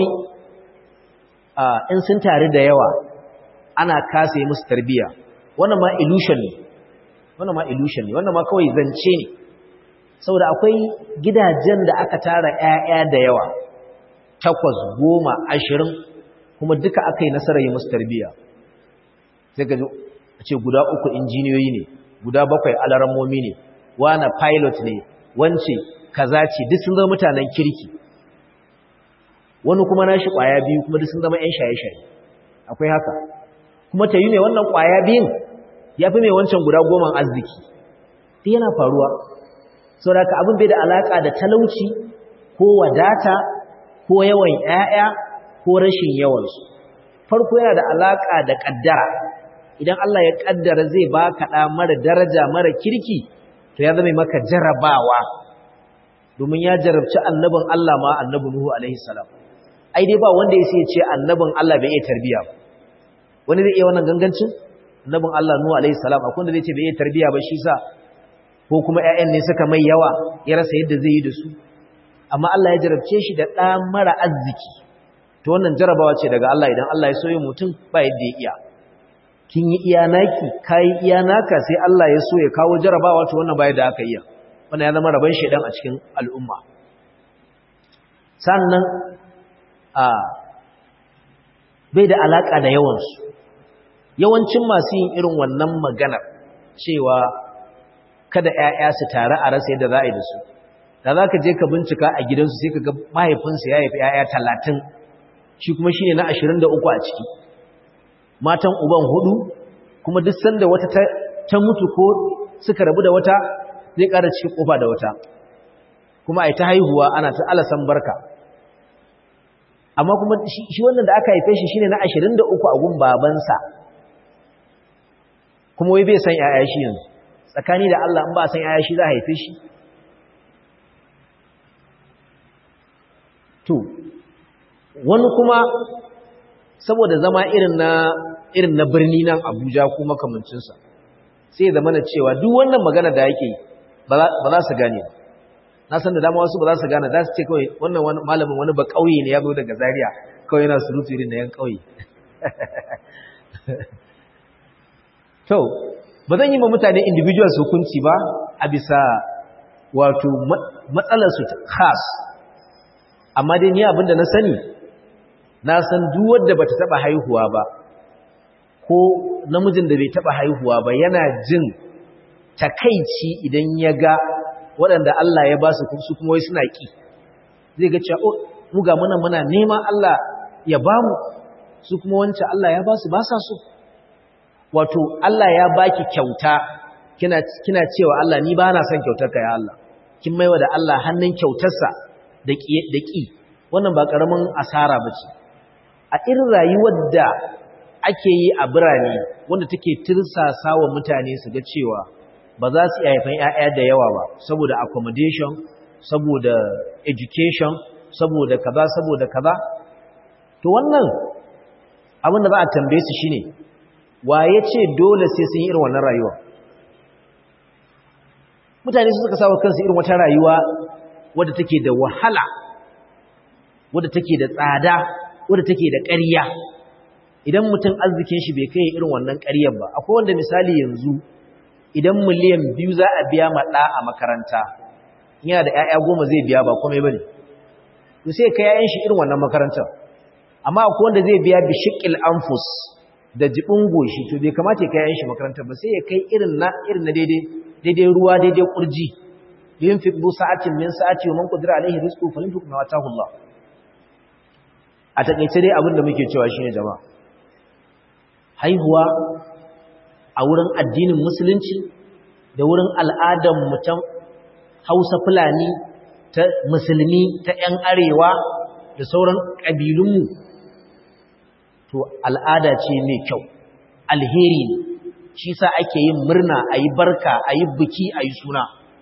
in sun tare da yawa ana kasa yi musu tarbiya wannan ma illusion ne wannan ma illusion ne wannan ma kawai zance ne saboda akwai gidajen da aka tara ƴaƴa da yawa takwas goma ashirin kuma duka aka yi nasarar yi musu tarbiya sai ga ce guda uku injiniyoyi ne guda bakwai alarammomi ne wana pilot ne wance kaza ce duk sun zama mutanen kirki wani kuma nashi kwaya biyu kuma duk sun zama ƴan shaye-shaye akwai haka kuma ta yi ne wannan kwaya biyun ya fi mai wancan guda goman arziki duk yana faruwa sau da abin bai da alaƙa da talauci ko wadata ko yawan ‘ya'ya ko rashin yawansu farko yana da alaƙa da ƙaddara idan Allah ya ƙaddara zai ba kaɗa mara daraja mara kirki to ya zama maka jarabawa domin ya jarabci annabin Allah ma annabin Nuhu alaihi salam ai dai ba wanda ya sai ce annabin Allah bai iya tarbiya ba wani zai iya wannan gangancin annabin Allah Nuhu alaihi salam akwai wanda zai ce bai iya tarbiya ba shi sa ko kuma ƴaƴan ne suka mai yawa ya rasa yadda zai yi da su amma Allah ya jarabce shi da ɗa mara arziki to wannan jarabawa ce daga Allah idan Allah ya so yin mutum ba yadda ya iya kin yi iya naki kai iya naka sai Allah ya so ya kawo jarabawa to wannan ba yadda aka iya wannan ya zama rabon shedan a cikin al'umma sannan a bai da alaka da yawansu yawancin masu yin irin wannan maganar cewa kada ‘ya'ya su tare a rasa yadda za a yi da su, da za ka je ka bincika a gidansu sai ka ga mahaifinsu ya haifi ‘ya'ya talatin, shi kuma shine na 23 a ciki matan uban hudu kuma duk sanda wata ta mutu ko suka rabu da wata zai ƙara cikin kofa da wata kuma ai ta haihuwa ana ta alasan barka amma kuma shi wannan da aka haife shi shine na 23 a gun babansa kuma wai bai san yaya shi yanzu tsakani da Allah in ba san yaya shi za a haife shi to wani kuma saboda zama irin na irin na birni nan Abuja ko makamancin sa sai zama na cewa duk wannan magana da yake ba za su gane ba na san da dama wasu ba za su gane za su ce kawai wannan wani malamin wani ba kauye ne ya zo daga Zaria kawai yana surutu irin na yan kauye to ba zan yi ma mutane individuals hukunci ba a bisa wato matsalarsu khas amma dai ni abinda na sani na san duk wanda bata taba haihuwa ba ko namijin da bai taba haihuwa ba yana jin takaici idan ya ga waɗanda Allah ya ba su su kuma wai suna ki zai ga cewa mu ga muna muna neman Allah ya ba mu su kuma wancan Allah ya ba su ba sa so wato Allah ya baki kyauta kina kina cewa Allah ni ba na son kyautar ka ya Allah kin maiwa da Allah hannun kyautarsa da ki da ki wannan ba karamin asara bace a irin rayuwar da ake yi a birane wanda take tirsasa wa mutane su ga cewa ba za su iya haifan ƴaƴa da yawa ba saboda accommodation saboda education saboda kaza saboda kaza to wannan abin da za a tambaye su shine wa ya ce dole sai sun yi irin wannan rayuwa mutane su suka sawa kansu irin wata rayuwa wadda take da wahala wadda take da tsada wadda take da ƙarya idan mutum arzikin shi bai kai irin wannan ƙaryar ba akwai wanda misali yanzu idan miliyan biyu za a biya ma ɗa a makaranta yana da 'ya'ya goma zai biya ba komai ba ne to sai ka 'ya'yan shi irin wannan makarantar amma akwai wanda zai biya bishiƙil anfus da jibin goshi to bai kamata ya kai yan shi makarantar ba sai ya kai irin na irin na daidai daidai ruwa daidai kurji yunfiq bu sa'atin min sa'ati wa man qadira alaihi rizqu falyunfiq ma ataahu Allah a takeice dai abin da muke cewa shine jama'a haihuwa a wurin addinin musulunci da wurin al'adar mu ta Hausa Fulani ta musulmi ta ƴan arewa da sauran ƙabilunmu to al'ada ce mai kyau alheri ne shi sa ake yin murna a yi barka a yi biki a yi suna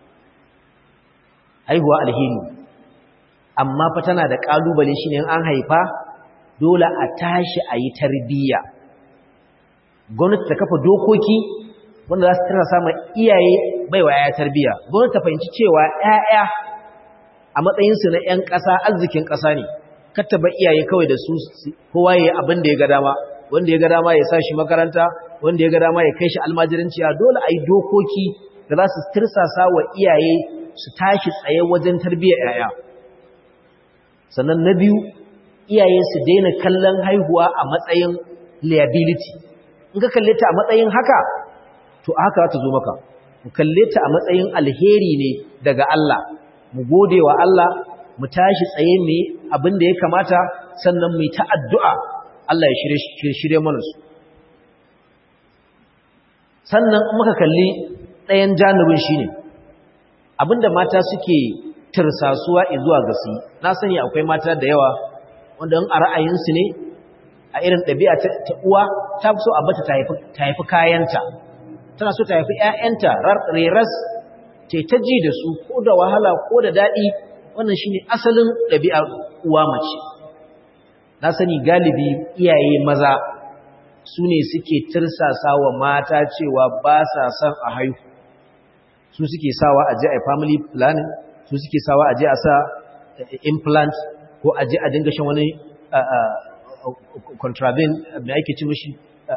haihuwa alheri amma fa tana da ƙalubale shi ne an haifa dole a tashi a yi tarbiyya gwamnati ta kafa dokoki wanda za su tana samun iyaye baiwa ya tarbiyya gwamnati ta fahimci cewa 'ya'ya a matsayinsu na 'yan ƙasa arzikin ƙasa ne kattaba iyaye kawai da su kowa yayi abin da ya ga dama wanda ya ga dama ya sa shi makaranta wanda ya ga dama ya kai shi almajiranci a dole ayi dokoki da za su tirsasa wa iyaye su tashi tsaye wajen tarbiyyar yaya sannan na biyu iyaye su daina kallon haihuwa a matsayin liability in ka kalle ta a matsayin haka to haka za ta zo maka mu kalle ta a matsayin alheri ne daga Allah mu gode wa Allah mu tashi tsaye mu abin da ya kamata sannan mu ta addu'a Allah ya shirye mana su sannan muka kalli ɗayan janibin shine abinda mata suke tirsasuwa zuwa gasi na sani akwai mata da yawa wanda a ra'ayinsu ne a irin ɗabi'a ta uwa ta fi so a bata ta haifi kayanta tana so ta haifi ‘ya'yanta reras ta ta ji da su ko da wahala ko da daɗi wannan shi ne asalin ɗabi'ar uwa mace na sani galibi iyaye maza su ne suke tirsasa wa mata cewa ba sa son a haihu su suke sawa a je a family planning su suke sawa a je a sa implant ko a je a dinga shan wani contravene mai ake ci mashi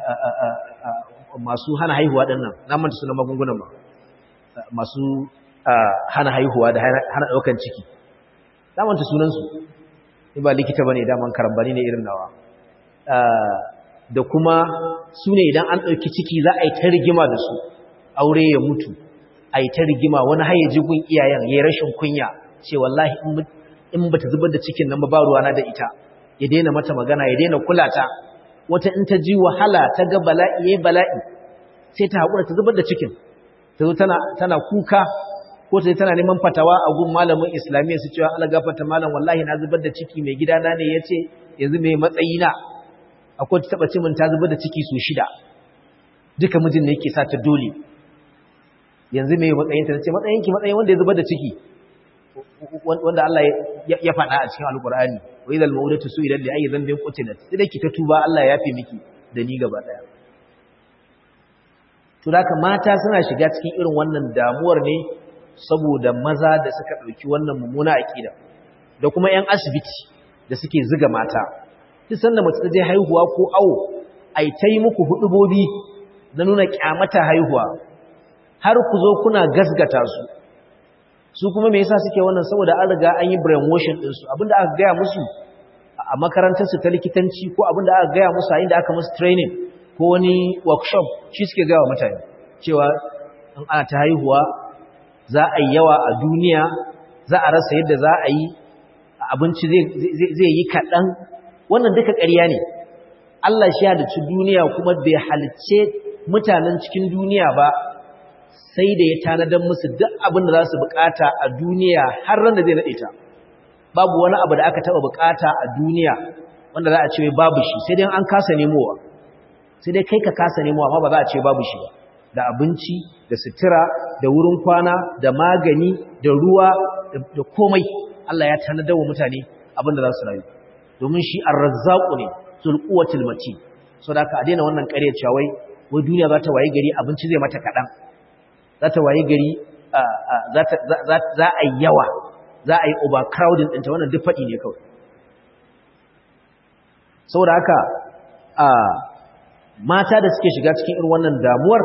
masu hana haihuwa ɗin nan na manta suna magungunan ma masu hana haihuwa da hana ɗaukan ciki na manta sunansu ni ba likita ba ne daman karambani ne irin nawa da kuma su ne idan an ɗauki ciki za a yi ta rigima da su aure ya mutu a yi ta rigima wani hayyaji gun iyayen ya yi rashin kunya ce wallahi in ba ta zubar da cikin nan ba ruwana da ita ya daina mata magana ya daina kula ta wata in ta ji wahala ta ga bala'i yayi bala'i sai ta haƙura ta zubar da cikin ta zo tana tana kuka ko ta tana neman fatawa a gun malamin islamiyya su cewa Allah gafarta malam wallahi na zubar da ciki mai gidana ne yace yanzu mai matsayi na akwai ta taba ce min ta zubar da ciki su shida duka mijin ne yake sa ta dole yanzu mai matsayin ta ce matsayin ki matsayin wanda ya zubar da ciki wanda Allah ya faɗa a cikin alkur'ani wa idal mawdatu su'ilat li ayyi dhanbin qutilat sai ki ta tuba Allah ya yafe miki da ni gaba daya to da mata suna shiga cikin irin wannan damuwar ne saboda maza da suka ɗauki wannan mummuna aƙida da kuma 'yan asibiti da suke ziga mata duk sanda mace ta je haihuwa ko awo ai ta yi muku hudubobi na nuna kyamata haihuwa har ku zo kuna gasgata su su kuma me yasa suke wannan saboda an riga an yi brainwashing din su abinda aka gaya musu a makarantar su ta likitanci ko abinda aka gaya musu a inda aka musu training ko wani workshop shi suke gaya wa mutane cewa in ana ta haihuwa za a yi yawa a duniya za a rasa yadda za a yi abinci zai yi kaɗan wannan duka ƙarya ne Allah shi halicci duniya kuma bai halicce mutanen cikin duniya ba sai da ya tanadar musu duk abin da za su bukata a duniya har ran da zai naɗe ta babu wani abu da aka taɓa bukata a duniya wanda za a ce babu shi sai dai an kasa nemowa sai dai kai ka kasa nemowa amma ba za a ce babu shi ba da abinci da sutura da wurin kwana da magani da ruwa da komai Allah ya tanadar wa mutane abin da za su rayu domin shi arrazzaqu ne zul quwwatil matin so da ka daina wannan ƙarya cewa wai wai duniya za ta waye gari abinci zai mata kaɗan za ta waye gari za a yi yawa za a yi overcrowding ɗinta wannan duk faɗi ne kawai saboda haka mata da suke shiga cikin irin wannan damuwar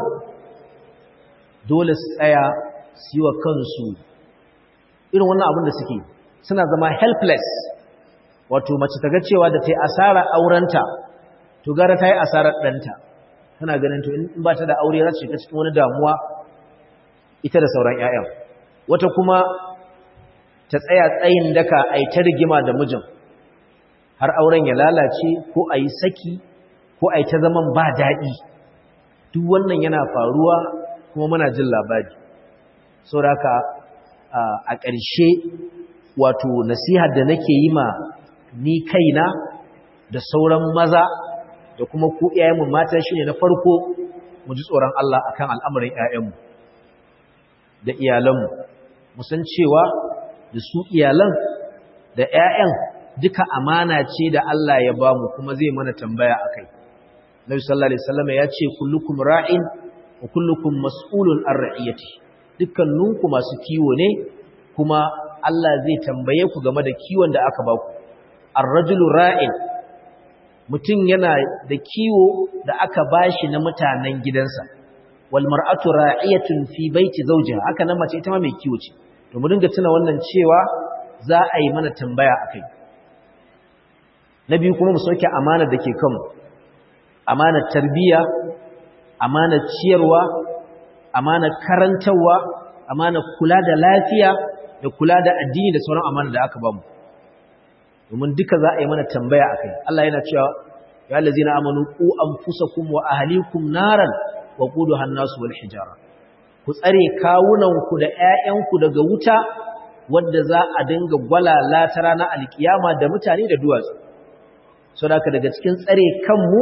dole su tsaya su yi wa kansu irin wannan abin da suke suna zama helpless wato mace ta ga cewa da ta yi asara aurenta to gara ta yi asarar ɗanta tana ganin to in ba ta da aure za ta shiga cikin wani damuwa ita da sauran 'ya'yan wata kuma ta tsaya tsayin daka a yi ta rigima da mijin har auren ya lalace ko a yi saki ko a yi ta zaman ba daɗi duk wannan yana faruwa kuma muna jin labari sauraka a ƙarshe wato nasihar da nake yi ma ni kaina da sauran maza da kuma ku iyayenmu mata shine na farko mu ji tsoron Allah akan al'amarin ƴaƴanmu da iyalanmu mu san cewa da su iyalan da ƴaƴan duka amana ce da Allah ya ba mu kuma zai mana tambaya akai Nabi sallallahu alaihi wasallam ya ce kullukum ra'in wa kullukum mas'ulun an ra'iyati dukkaninku masu kiwo ne kuma Allah zai tambaye ku game da kiwon da aka baku ar-rajulu ra'in mutum yana da kiwo da aka bashi na mutanen gidansa wal mar'atu ra'iyatun fi baiti zawjiha haka nan mace ita ma mai kiwo ce to mu dinga tuna wannan cewa za a yi mana tambaya akai na biyu kuma mu sauke amanar da ke kanmu amanar tarbiyya amanar ciyarwa amanar karantarwa amanar kula da lafiya da kula da addini da sauran amanar da aka bamu domin duka za a yi mana tambaya akai Allah yana cewa ya allazina amanu qu anfusakum wa ahlikum naran wa quduha an-nasu wal hijara ku tsare kawunanku da ƴaƴanku daga wuta wanda za a dinga gwalala ta ranar alkiyama da mutane da duwatsu saboda daga cikin tsare kanmu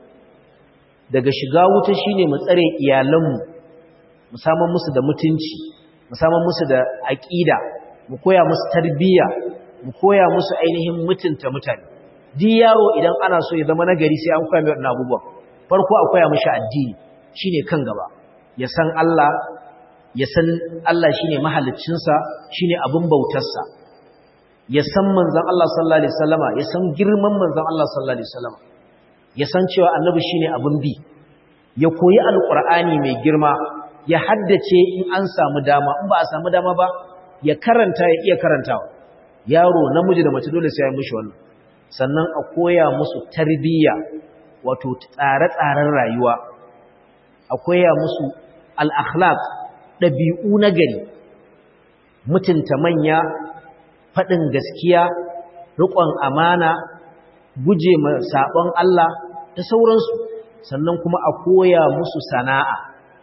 daga shiga wuta shine mu tsare iyalanmu mu saman musu da mutunci mu saman musu da aqida mu koya musu tarbiyya mu koya musu ainihin mutunta mutane duk yaro idan ana so ya zama nagari sai an koya mai wannan abubuwan farko a koya mishi addini shine kan gaba ya san Allah ya san Allah shine mahaliccinsa shine abin bautarsa ya san manzon Allah sallallahu alaihi wasallama ya san girman manzon Allah sallallahu alaihi wasallama ya san cewa annabi shine abin bi ya koyi alqur'ani mai girma ya haddace in an samu dama in ba a samu dama ba ya karanta ya iya karantawa yaro namiji da mace dole sai ya mishi wannan sannan a koya musu tarbiyya wato tsare-tsaren rayuwa a koya musu al-akhlaq dabi'u na gari mutunta manya faɗin gaskiya riƙon amana guje ma sabon Allah da sauransu sannan kuma a koya musu sana'a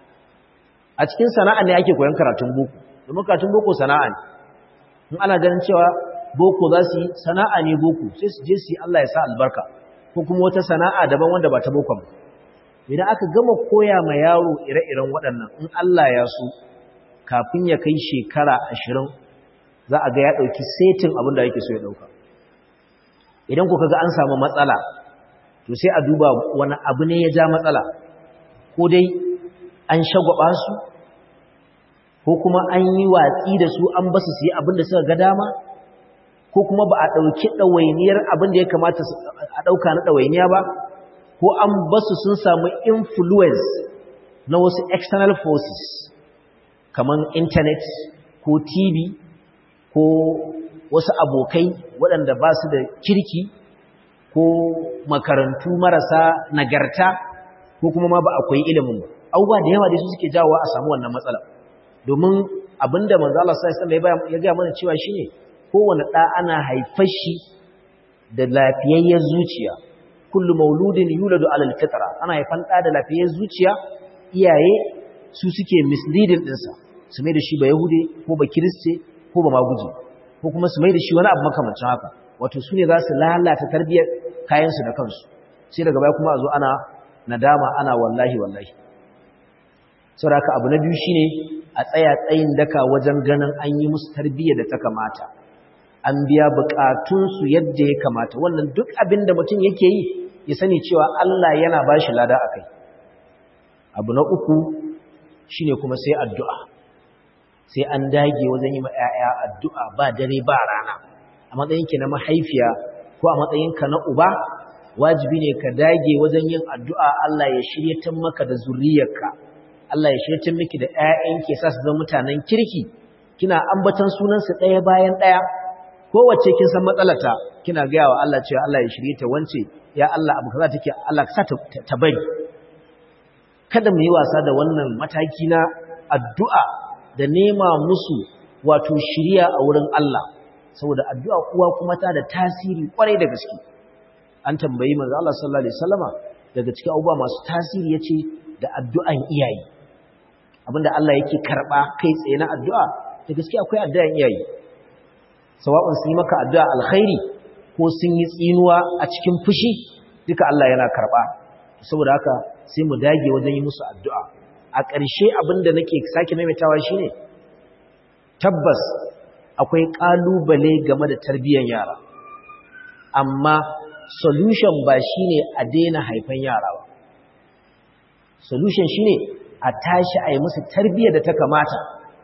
a cikin sana'a ne ake koyan karatun boko domin karatun boko sana'a ne in ana ganin cewa boko za su yi sana'a ne boko sai su je su yi Allah ya sa albarka ko kuma wata sana'a daban wanda ba ta boko ba idan aka gama koya ma yaro ire-iren waɗannan in Allah ya so kafin ya kai shekara ashirin za a ga ya ɗauki setin abin da yake so ya ɗauka idan ku kaga an samu matsala to sai a duba wani abu ne ya ja matsala ko dai an shagwaba su ko kuma an yi watsi da su an basu su yi abin da suka ga dama ko kuma ba a ɗauki ɗawainiyar abin da ya kamata a ɗauka na ɗawainiya ba ko an basu sun samu influence na wasu external forces kamar internet ko tv ko wasu abokai waɗanda ba su da kirki ko makarantu marasa nagarta ko kuma ma ba akwai ilimin ba abubuwa da yawa da su suke jawo a samu wannan matsala domin abinda manzo Allah sallallahu alaihi ya ga mana cewa shine kowane ɗa ana haifar shi da lafiyayyar zuciya kullu mauludin yuladu alal fitra ana haifan ɗa da lafiyayyar zuciya iyaye su suke misleading ɗinsa su mai da shi ba yahude ko ba kiriste ko ba maguji ko kuma su mai da shi wani abu makamancin haka wato su ne za su lalata tarbiyyar kayansu da kansu sai daga baya kuma a zo ana nadama ana wallahi wallahi saboda haka abu na biyu shine a tsaya tsayin daka wajen ganin an yi musu tarbiyyar da ta kamata an biya bukatunsu yadda ya kamata wannan duk abin da mutum yake yi ya sani cewa Allah yana ba shi lada a kai abu na uku shine kuma sai addu'a sai an dage wajen yi ma 'ya'ya addu'a ba dare ba rana a matsayinki na mahaifiya ko a matsayinka na uba wajibi ne ka dage wajen yin addu'a Allah ya shiryatar maka da zuriyarka Allah ya shiryatar miki da ƴaƴanki sa su zama mutanen kirki kina ambatan sunansu ɗaya bayan ɗaya kowace kin san matsalata kina gaya wa Allah cewa Allah ya shirye ta wance ya Allah abu kaza take Allah ka sa ta bari kada mu yi wasa da wannan mataki na addu'a da nema musu wato shiriya a wurin Allah saboda addu'a uwa kuma ta da tasiri kwarai da gaske an tambayi manzo Allah sallallahu alaihi wasallama daga cikin abubuwa masu tasiri yace da addu'an iyaye abinda Allah yake karba kai tsaye na addu'a da gaske akwai addu'an iyaye sawa'un sun yi maka addu'a alkhairi ko sun yi tsinuwa a cikin fushi duka Allah yana karba saboda haka sai mu dage wajen yi musu addu'a a ƙarshe abinda nake sake maimaitawa shine tabbas akwai ƙalubale game da tarbiyyar yara amma solution ba shine a daina haifan yara ba solution shine a tashi a yi musu tarbiyyar da ta kamata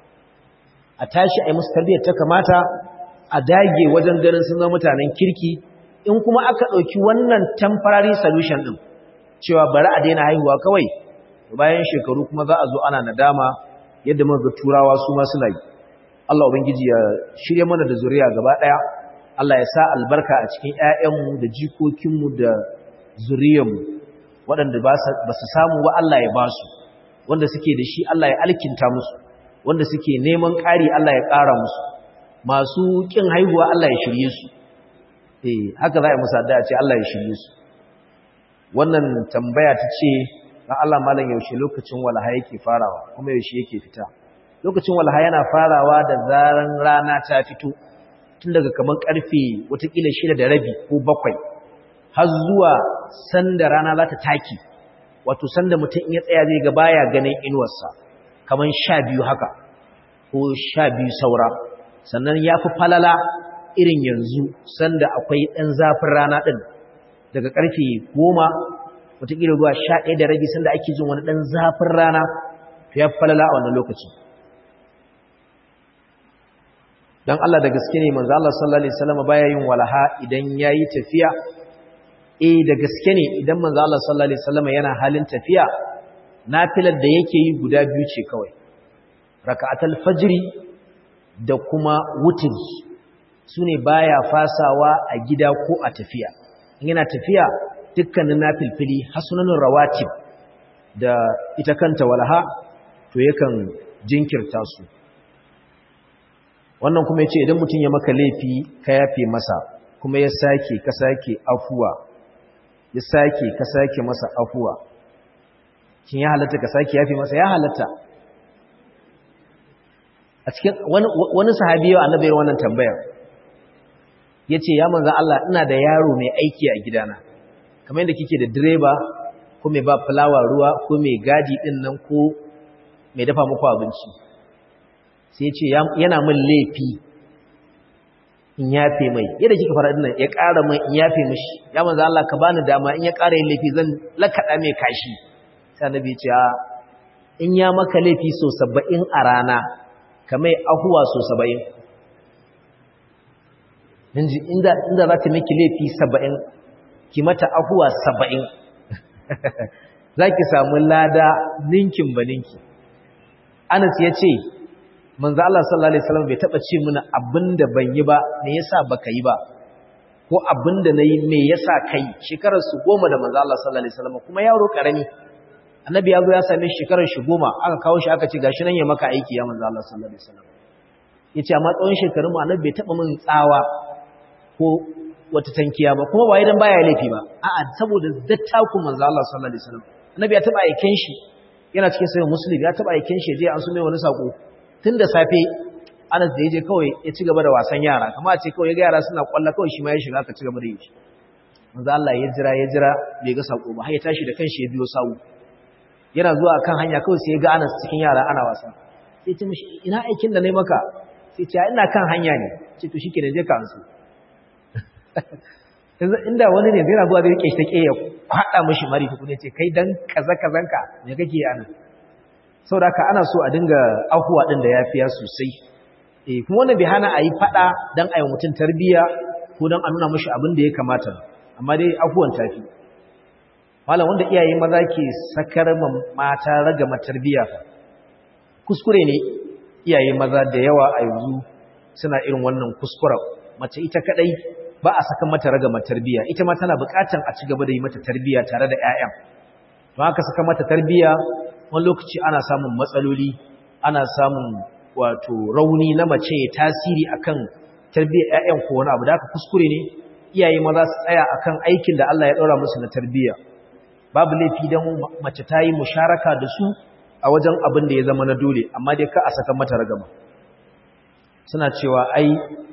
a tashi a yi musu tarbiyyar ta kamata a dage wajen ganin sun zama mutanen kirki in kuma aka ɗauki wannan temporary solution ɗin cewa bari a daina haihuwa kawai bayan shekaru kuma za a zo ana nadama yadda muka turawa su ma suna yi Allah ubangiji ya shirye mana da zuriya gaba ɗaya Allah ya sa albarka a cikin ƴaƴanmu da jikokinmu da zuriyarmu waɗanda ba su samu wa Allah ya ba su wanda suke da shi Allah ya alkinta musu wanda suke neman ƙari Allah ya ƙara musu masu ƙin haihuwa Allah ya shirye su eh haka za a yi musu addu'a ce Allah ya shirye su wannan tambaya ta ce dan Allah malam yaushe lokacin walaha yake farawa kuma yaushe yake fita lokacin walaha yana farawa da zaran rana ta fito tun daga kaman karfe watakila shida da rabi ko bakwai har zuwa sanda rana za ta taki wato sanda mutum in ya tsaya zai ga baya ganin inuwarsa kaman sha biyu haka ko sha biyu saura sannan ya fi falala irin yanzu sanda akwai ɗan zafin rana ɗin daga ƙarfe goma wataƙila ruwa sha ɗaya da rabi sanda ake jin wani ɗan zafin rana to ya fi falala a wannan lokacin don Allah da gaske ne manzo Allah sallallahu alaihi wasallam baya yin walaha idan yayi tafiya eh da gaske ne idan manzo Allah sallallahu alaihi wasallam yana halin tafiya nafilar da yake yi guda biyu ce kawai raka'atul fajri da kuma wutri sune baya fasawa a gida ko a tafiya in yana tafiya dukkanin nafilfili hasunanin rawatib da ita kanta walaha to yakan jinkirta su wannan kuma yace idan mutum ya maka laifi ka yafe masa kuma ya sake ka sake afuwa ya sake ka sake masa afuwa kin ya halatta ka sake yafi masa ya halatta a cikin wani wani sahabi yau annabi wannan tambayar yace ya manzo Allah ina da yaro mai aiki a gidana kamar yadda kike da direba ko mai ba fulawa ruwa ko mai gadi din nan ko mai dafa muku abinci sai ce yana min laifi in yafe mai yadda kika fara dinnan ya ƙara mai in yafe mishi ya manzo Allah ka bani dama in ya ƙara yin laifi zan lakada mai kashi sai annabi ya ce in ya maka laifi so 70 a rana kamar ahuwa so 70 inji inda inda za ta miki laifi 70 ki mata ahuwa 70 zaki samu lada ninkin baninki Anas ya ce manzo Allah sallallahu alaihi wasallam bai taba ce mana abinda ban yi ba me yasa baka yi ba ko abinda nayi me yasa kai shekarar su goma da manzo Allah sallallahu alaihi wasallam kuma yaro karami annabi ya zo ya same shi shekarar shi goma aka kawo shi aka ce gashi nan ya maka aiki ya manzo Allah sallallahu alaihi wasallam yace amma tsawon shekarun mu annabi bai taba min tsawa ko wata tankiya ba kuma ba idan baya laifi ba a'a saboda dattaku manzo Allah sallallahu alaihi wasallam annabi ya taba aiken shi yana cikin sayin muslim ya taba aiken shi je an so mai wani sako tun da safe Anas da yaje kawai ya ci gaba da wasan yara kamar a ce kawai ya ga yara suna kwalla kawai shi ma ya shiga ka ci gaba da yi manzo Allah ya jira ya jira bai ga sako ba har ya tashi da kanshi ya biyo sawu yana zuwa kan hanya kawai sai ya ga Anas cikin yara ana wasa sai ya ce mishi ina aikin da nayi maka sai ce ina kan hanya ne ce to shikenan je ka ansu inda wani ne zai zuwa da rike shi take ya kwada mishi mari tukune ce kai dan kaza kazanka me kake yi anan saboda haka ana so a dinga afuwa din da yafiya sosai eh kuma wannan bai hana a yi fada dan ayi mutun tarbiya ko dan a nuna mishi abin da ya kamata amma dai afuwan tafi malam wanda iyaye maza ke sakar mata raga matarbiya fa kuskure ne iyaye maza da yawa a yanzu suna irin wannan kuskuren mace ita kadai ba a saka mata raga matarbiya ita ma tana bukatan a ci gaba da yi mata tarbiya tare da ƴaƴan don haka saka mata tarbiya wani lokaci ana samun matsaloli ana samun wato rauni na mace ya tasiri akan tarbiyyar ƴaƴan ko wani abu da haka kuskure ne iyaye maza su tsaya akan aikin da Allah ya ɗora musu na tarbiyya babu laifi dan mace ta yi musharaka da su a wajen abin da ya zama na dole amma dai ka a saka mata ragama suna cewa ai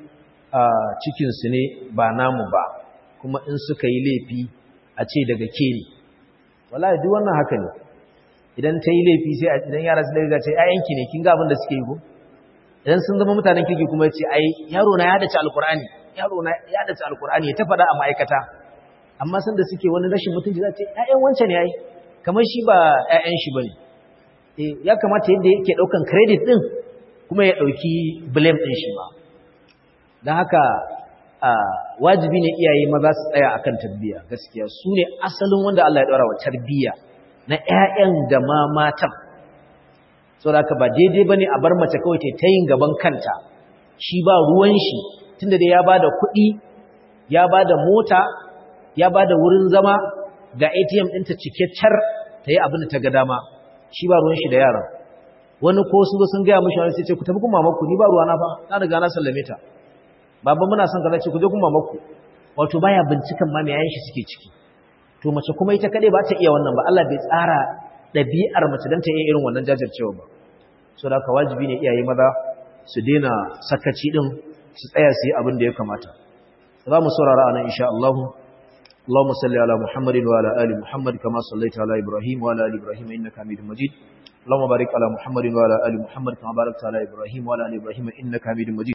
cikinsu ne ba namu ba kuma in suka yi laifi a ce daga ke ne wallahi duk wannan haka ne idan ta yi laifi sai idan yara su daga ce ayyanki ne kin ga abin da suke yi ko idan sun zama mutanen kirki kuma ya ce ai yaro na ya dace alkur'ani yaro na ya dace alkur'ani ya ta faɗa a ma'aikata amma san da suke wani rashin mutunci za ce ƴaƴan wancan ne ai kamar shi ba ƴaƴan shi bane eh ya kamata yadda yake daukan credit din kuma ya dauki blame din shi ma dan haka wajibi ne iyaye maza su tsaya akan tarbiyya gaskiya su ne asalin wanda Allah ya daura wa tarbiyya na ƴaƴan da ma matan saboda ba daidai bane a bar mace kawai ta yin gaban kanta shi ba ruwan shi tunda da ya bada kuɗi ya bada mota ya bada wurin zama ga ATM ɗinta cike car ta yi abin da ta ga dama shi ba ruwan shi da yaran wani ko sun zo sun gaya mishi wani sai ce ku tafi kuma maku ni ba ruwana fa na riga na sallame ta baba muna son kaza ce ku je kuma maku wato baya bincikan ma me yayin shi suke ciki to mace kuma ita kade ba ta iya wannan ba Allah bai tsara dabi'ar mace dan ta iya irin wannan jajircewa ba so da ka wajibi ne iyaye maza su daina sakaci din su tsaya su yi abin da ya kamata za mu saurara anan insha Allah اللهم صل على محمد وعلى ال محمد كما صليت على ابراهيم وعلى ال ابراهيم انك حميد مجيد اللهم بارك على محمد وعلى ال محمد كما باركت على ابراهيم وعلى ال ابراهيم انك حميد مجيد